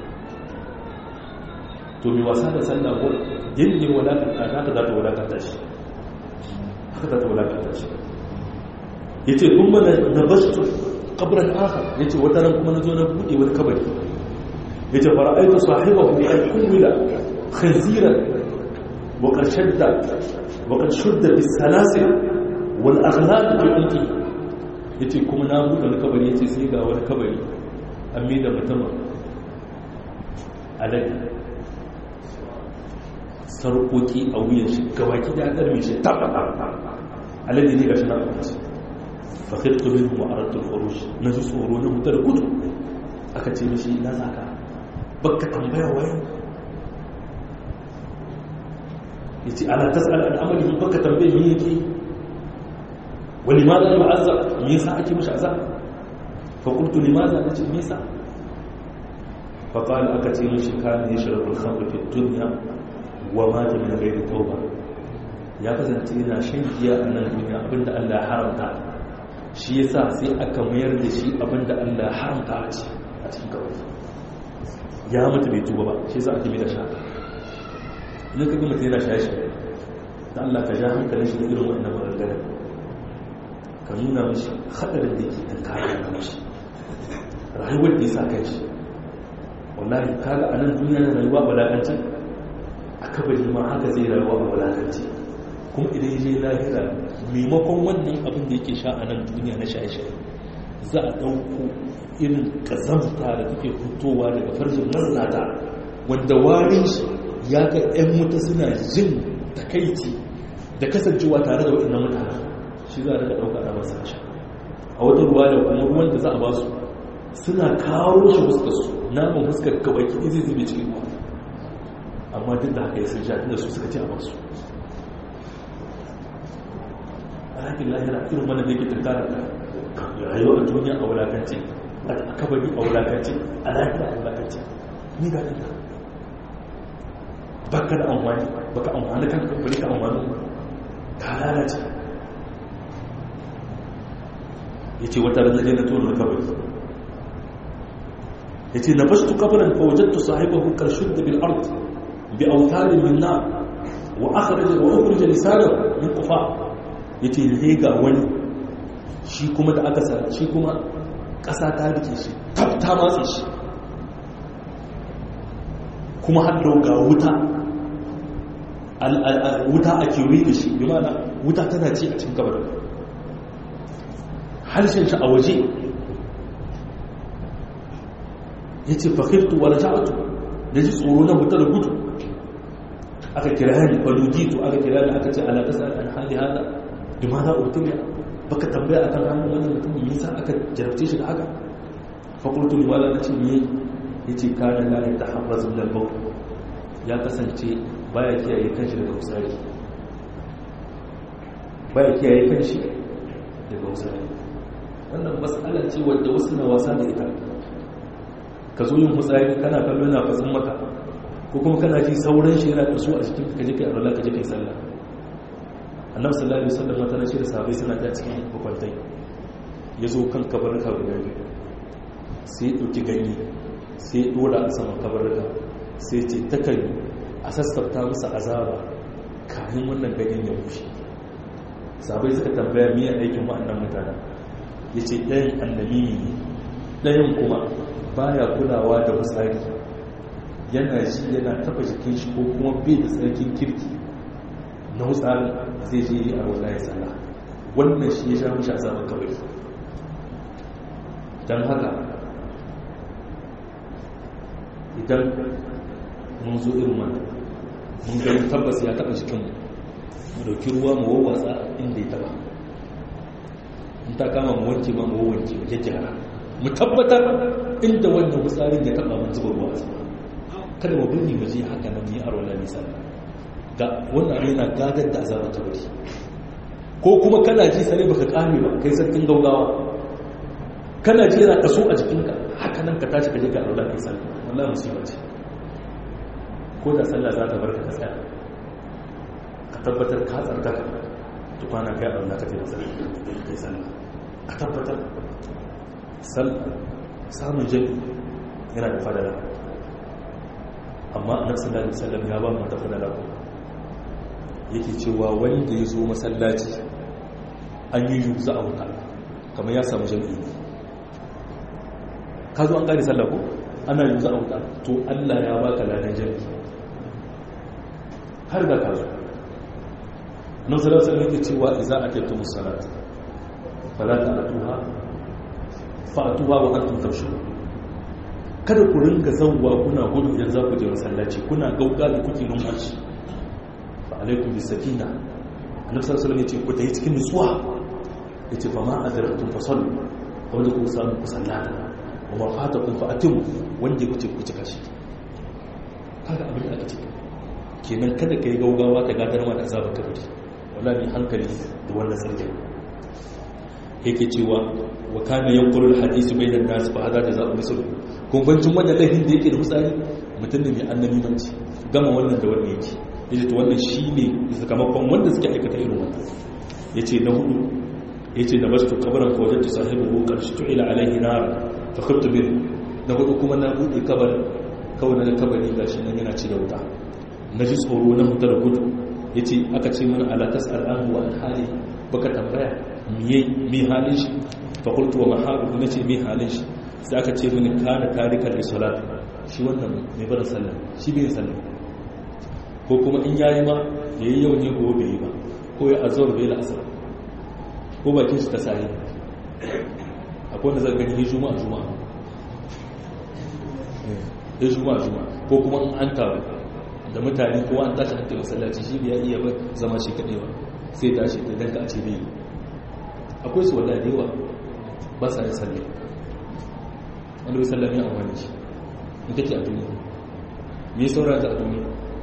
to mai wasa da sallah ko yin wadakanta haka za ta wadakanta shi haka za ta wadakanta shi ya ce kun mana na bastu kabarin aka ya ce wata ran kuma na zo na buɗe wani kabari ya ce fara aika sahibahu ya kummila khanziran wa ƙarshen da wa ƙarshen da bisalasir wal aghlal fi ulki ya ce kuma na buɗe wani kabari ya ce sai ga wani kabari an mai da mutumin alade sarkoki a wuyan shi gabaki da ɗarmi shi taɓa alade ne ga shi na abinci fakirtu min ma'aratul furush na ji tsoro na mutar gudu aka ce mishi na zaka baka tambaya waye ya ce ana tasar al'amari baka tambaye me yake wani ma za a yi ma'azza me yasa ake mishi azab fakultu limaza na ce me yasa faƙali aka ce mishi kayan ya shirar khamr fi duniya wa ma ta min ghairi tauba ya kasance yana shan giya a nan duniya abinda Allah ya haramta shi yasa sai aka mayar da shi abinda Allah ya haramta a ci a cikin kawai ya mutu bai tuba ba shi yasa ake mai da shaka idan ka ga mutum yana shaye shaye da Allah ka ja hankalin shi da irin wannan maganganun ka nuna mishi hadarin da yake kan kayan da mishi rayuwar da ya sa kai shi wallahi kaga a nan duniya na rayuwa balakanci a kabari ma haka zai rayuwa a balakanci kuma idan ya je lahira maimakon wannan abin da yake sha a nan duniya na shaye-shaye za a ɗauko irin ƙazamta da take fitowa daga farjin mazinata wanda warin shi ya ga 'yan mutu suna jin takaici da kasancewa tare da waɗannan mutane shi za a daga ɗauka a masu sha a wata ruwa da kuma ruwan da za a ba su suna kawo shi fuskarsu naman fuskar gabaki zai zube cikin ruwa amma duk da haka ya sun sha tunda su suka ci a masu a hakin lahira irin wanda da yake tattara rayuwa a duniya a wulakance a kabari a wulakance a lahira a wulakance ni ga ɗinka baka da amfani baka amfani kan kamfani ka amfani ka lalace ya ce wata ranar na tonar kabari ya ce na bastu kabarin fawajattu sahibahu karshud da bil ard bi autarin min na wa akhraj wa ukhrij lisanan min qufa yace ne ga wani shi kuma da aka sa shi kuma kasa ta rike shi tafta matsa shi kuma har ga wuta wuta a kewaye da shi bi mana wuta tana ci a cikin kabarin harshen shi a waje ya ce fakirtu wa raja'atu da ji tsoro na mutar gudu aka kira ni falujitu aka kira ni aka ce ala tasal an hali hada bi ma za a mutum baka tambaya akan hannun wannan mutum me yasa aka jarabce shi da haka fakultu ni wala nace me yace kana la yataharraz min al-bawl ya kasance baya kiyaye kanshi daga usari baya kiyaye kanshi daga usari wannan matsala ce wadda wasu na wasa da ita ka zo yin hutsari kana kallo yana fasin maka ko kuma kana ji sauran shi yana da su a cikin ka je kai arwala ka je kai sallah annabi sallallahu alaihi wasallam mata nace da sahabbai suna ta cikin bakwantai ya zo kan kabarka guda biyu sai ya dauki ganye sai ya dora a saman kabarka sai ce takan a sassafta musu azaba kafin wannan ganyen ya bushe sahabbai suka tambaya miya aikin wa'annan mutanen ya ce ɗayan annabi ne ɗayan kuma baya kulawa da musari yana ji yana taba jikin shi ko kuma bai da tsarkin kirki na wutsari zai je yi a wala ya tsalla wannan shi ya sha mashi a zaman kawai don haka idan mun zo irin wannan mun gani tabbas ya taba jikinmu mu dauki ruwa mu wawwatsa inda ya taba in ta kama mu wanke ma mu wanke mu gyaggyara mu tabbatar inda wannan fitsarin ya taba mun zuba ruwa sama kada mu birni mu je haka nan ni arwala ni sallah ga wannan yana gadar da azabar kabari ko kuma kana ji sare baka kame ba kai sarkin gaugawa kana ji yana kaso a jikinka haka nan ka tashi ka je ka arwala kai sallah wallahi musiba ce ko da sallah za ta barka ka tsaya ka tabbatar ka tsarkaka tukwana kai arwala ka kai sallah a tabbatar samun jami yana da fadala amma a nan sallallahu alaihi wasallam ya ba mu da fadala ko yake cewa wanda ya zo masallaci an yi yi za a wuta kamar ya samu jami'i ne ka zo an gane sallah ko ana yi za a wuta to allah ya baka ladan jami'i har da ka zo nan sallallahu alaihi wasallam yake cewa idza ataytum as-salat fala ta'tuha fa'atuwa wa antum tamshun kada ku ringa zawwa kuna gudu idan za ku je masallaci kuna gauga da kuke numfashi fa alaikum bis sakina annabi sallallahu alaihi wasallam yace ku tayi cikin nutsuwa yace fa ma adraktum fa sallu wanda ku samu ku sallata wa ma fatakum fa atimu wanda ku ce ku cika shi kaga abin da aka ce kenan kada kai gaugawa ta gadar ma da azabar kabari wallahi hankali da wannan sarkin yake cewa wa kana yanqulu alhadith bayna an-nas fa hada jazaa'u misl kun bancin wannan laifin da yake da fitsari mutum ne mai annabi manci gama wannan da wannan yake yace to wannan shine sakamakon wanda suke aikata irin wannan yace na hudu yace da bastu kabaran fa wajadtu sahibihi qarshi tu'ila alayhi nar fa khiftu bi na hudu kuma na bude kabar kawai na kabari gashi nan yana ci da wuta na ji tsoro na mutar gudu yace aka ce mana ala tas'al anhu wa an hali baka tambaya mi halin shi fakultu wa maharu na ce mi halin shi sai aka ce mini kana tarikar da salat shi wannan mai bada sallah shi bai sallah ko kuma in yayi ma ya yi yau ne ko bai yi ba ko ya azawar bai la'asar ko bakin shi ta sahi akwai wanda zai gani ya juma'a juma'a ya juma'a juma'a ko kuma in an taru da mutane ko an tashi an masallaci shi bai iya ba zama shi kaɗai ba sai tashi da danka a ce bai yi akwai su wadda da yawa ba sa yin sallah wanda bai sallah ne a wani shi in kake a duniya me ya saura ta a duniya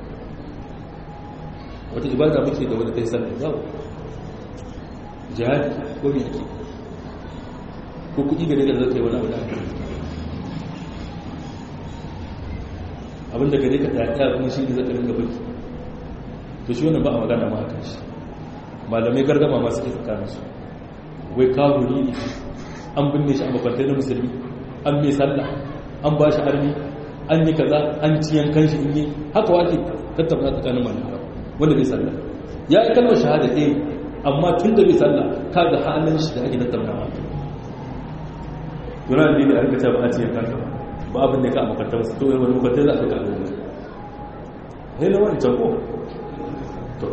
wata ibada muke da wadda ta yi sallah babu jihadi ko me ake ko kuɗi gare da zaka yi wani abu da ake abinda gare ka ɗaya kuma shi ne zaka ringa baki to shi wannan ba a magana ma a kan shi malamai gargama masu ke tsakaninsu wai kawuri ne an binne shi a makwantai na musulmi an mai sallah an ba shi harbi an yi kaza an ci yankan shi in yi haka wake tattauna tsakanin malamai wanda bai sallah ya yi kalmar shahada ɗaya amma tun da bai sallah ka ga halin shi da ake tattauna ma yana da ne a rikace ba a ci yankan ka ba abin da ka a makwantai masu to wani makwantai za a ɗauka abin da ne na wani can ko to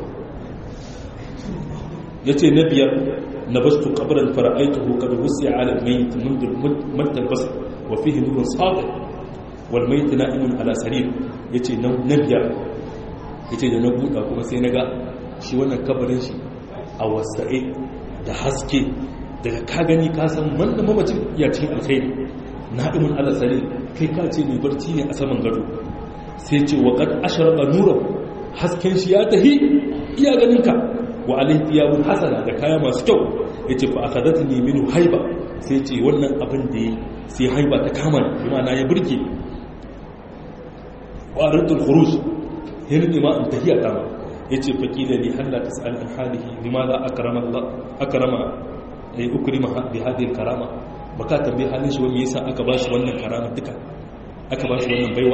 ya ce na biyar na bastu kabarin fara'aituhu kada wusi ala mayit mundur bas wa fihi nurun sadiq wal mayit na'imun ala sarir yace na biyar yace da na buɗa kuma sai naga shi wannan kabarin shi a wasa'e da haske daga ka gani ka san wanda mamacin ya cikin alkhairi na'imun ala sarir kai ka ce mai barci ne a saman gado sai ce wa qad ashraqa nuran hasken shi ya tahi iya ganin ka wa alaihi thiyabun hasana da kaya masu kyau yace fa akadatni minhu haiba sai ce wannan abin da ya sai haiba ta kama bi ma'ana ya burge ƙwaratul khuruj ya rike ma in tahiya kama ya ce faƙila li halla ta sa'al an halihi limaza akrama Allah akrama ay ukrima bi hadhihi karama baka tambaye halin shi wani yasa aka ba shi wannan karama duka aka ba shi wannan baiwa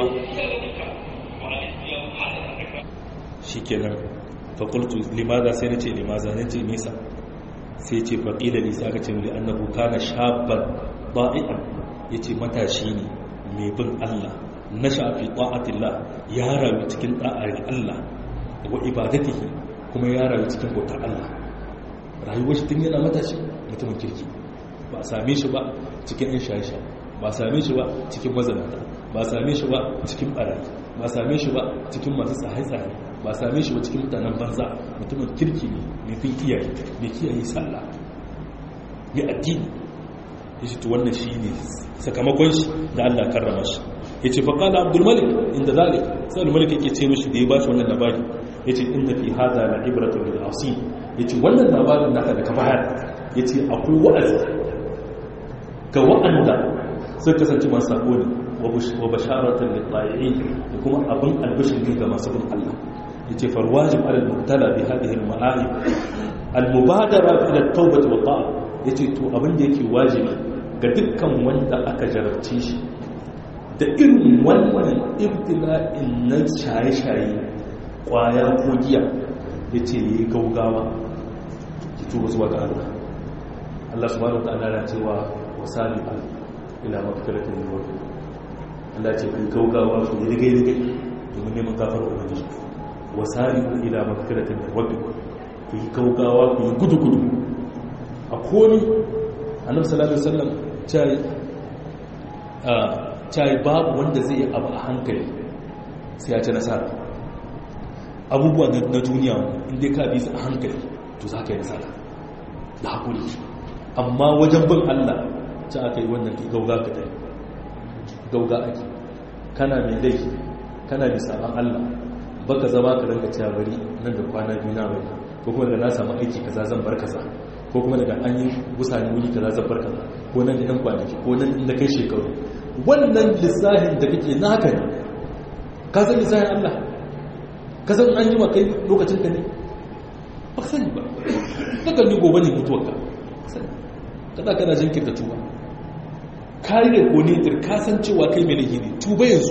shikenan fa qultu limaza sai nace limaza nace nisa sai ce fa qila li sai aka ce li annahu kana shabban da'ian yace matashi ne mai bin Allah nasha fi ta'atillah ya rayu cikin da'ar Allah wa ibadatihi kuma ya rayu cikin bautar Allah rayuwar shi tun yana matashi mutumin kirki ba a same shi ba cikin yan shaye ba a same shi ba cikin mazanata ba a same shi ba cikin barayi ba a same shi ba cikin masu tsaye-tsaye ba a same shi ba cikin mutanen banza mutumin kirki ne mai fin iyaye mai kiyaye sallah mai addini ya ce to wannan shi ne sakamakon shi da allah karrama shi ya ce faƙala abdulmalik inda zalik sai abdulmalik yake ce mashi da ya ba shi wannan labari ya ce inda fi hada na ibratu bil asi ya ce wannan labarin naka da ka bayar ya ce akwai wa'azi ga wa'anda sun kasance masu sabo ne wa basharatan littayi da kuma abin albishin ne ga masu bin Allah ya ce farwajin alal mubtala bi hadhihi al ma'ani al mubadara ila tawbah wa ta'a ya ce to abin da yake wajibi ga dukkan wanda aka jarabce shi da irin wannan ibtila'in na shaye-shaye kwaya ko giya ya ce yi gaugawa ki tuba zuwa ga Allah Allah subhanahu ta'ala na cewa wasali ila magfiratin min rabbi Allah ce ku gaugawa ku yi rigai rigai domin neman gafar ubangiji wasali ila magfiratin min rabbi ku yi gaugawa ku yi gudu gudu a koni annabi sallallahu alaihi wasallam cai a cai babu wanda zai yi abu a hankali sai ya ci nasara abubuwa na duniya inda ka bi su a hankali to za ka yi nasara da haƙuri amma wajen bin allah ci aka yi wannan gauga ka dai gauga ake kana mai laifi kana mai sabon allah baka zama ka ranka cewa bari nan da kwana biyu na bari ko kuma daga na samu aiki kaza zan bar kaza ko kuma daga an yi gusani wuri kaza zan bar kaza ko nan da yan kwanaki ko nan inda kai shekaru wannan lissahin da kake na haka ne ka san lissahin allah ka san an jima kai lokacin ka ne ba ka sani ba ka kalli gobe ne mutuwar ka kada kana jinkirta tuba ka yi da konetir ka san cewa kai mai laifi ne tuba yanzu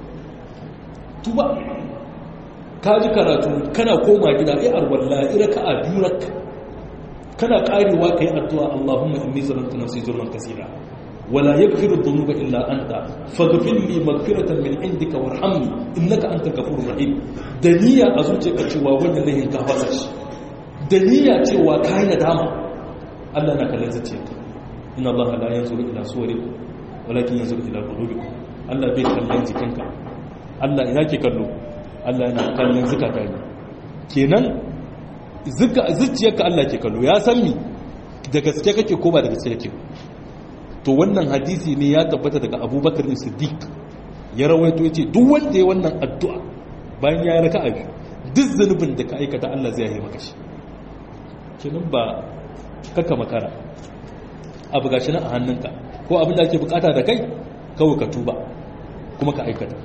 tuba ka ji karatu kana koma gida ai arwalla ira ka a biyu rak kana karewa kai addu'a Allahumma inni zalamtu nafsi zulman kaseera ولا يغفر الذنوب إلا أنت فاغفر لي مغفرة من عندك وارحمني إنك أنت الغفور الرحيم دنيا أزوجك cewa wannan lahin ka fasa shi daniya cewa kai nadama Allah na kallon zuciyarka inna Allah la yanzuru ila suwarikum walakin yanzuru ila qulubikum Allah bai kallon jikinka Allah ina ke kallo Allah yana kallon zukata ne kenan zuciyarka Allah ke kallo ya san mi da gaske kake ko ba da gaske kake to wannan hadisi ne ya tabbata daga abubakar siddiq ya rawaito yace duk wanda ya wannan addu'a bayan ya raka abi duk zanubin da ka aikata Allah zai yi maka shi kenan ba kaka makara abu gashi nan a hannunka ko abin da ake bukata da kai kawai ka tuba kuma ka aikata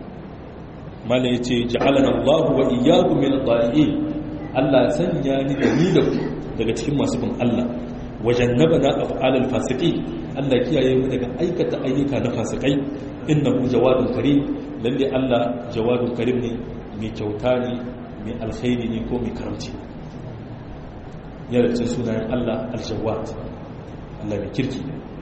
mala yace ja'alana Allahu wa iyyakum min ad-daliin Allah sanya ni da ni da ku daga cikin masu bin Allah wajannabana af'alal fasiqin Allah kiyaye mu daga aikata ayyuka na fasikai innahu jawadun karim lalle Allah jawadun karim ne mai kyauta ne mai alkhairi ne ko mai karamci yana cikin sunayen Allah aljawad Allah mai kirki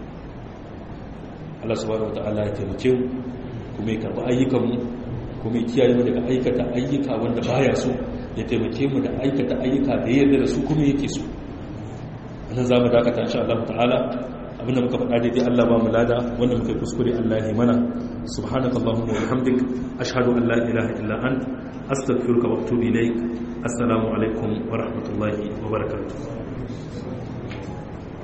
Allah subhanahu wataala ya taimake mu kuma ya karba ayyukan mu kuma ya kiyaye mu daga aikata ayyuka wanda baya so ya taimake mu da aikata ayyuka da yarda da su kuma yake so nan za mu dakata insha Allah ta'ala abinda muka faɗa daidai Allah ba mu lada wanda muka kuskure Allah ya mana subhanaka allahumma wa bihamdik ashhadu an la ilaha illa ant astaghfiruka wa atubu ilaik assalamu alaikum wa rahmatullahi wa barakatuh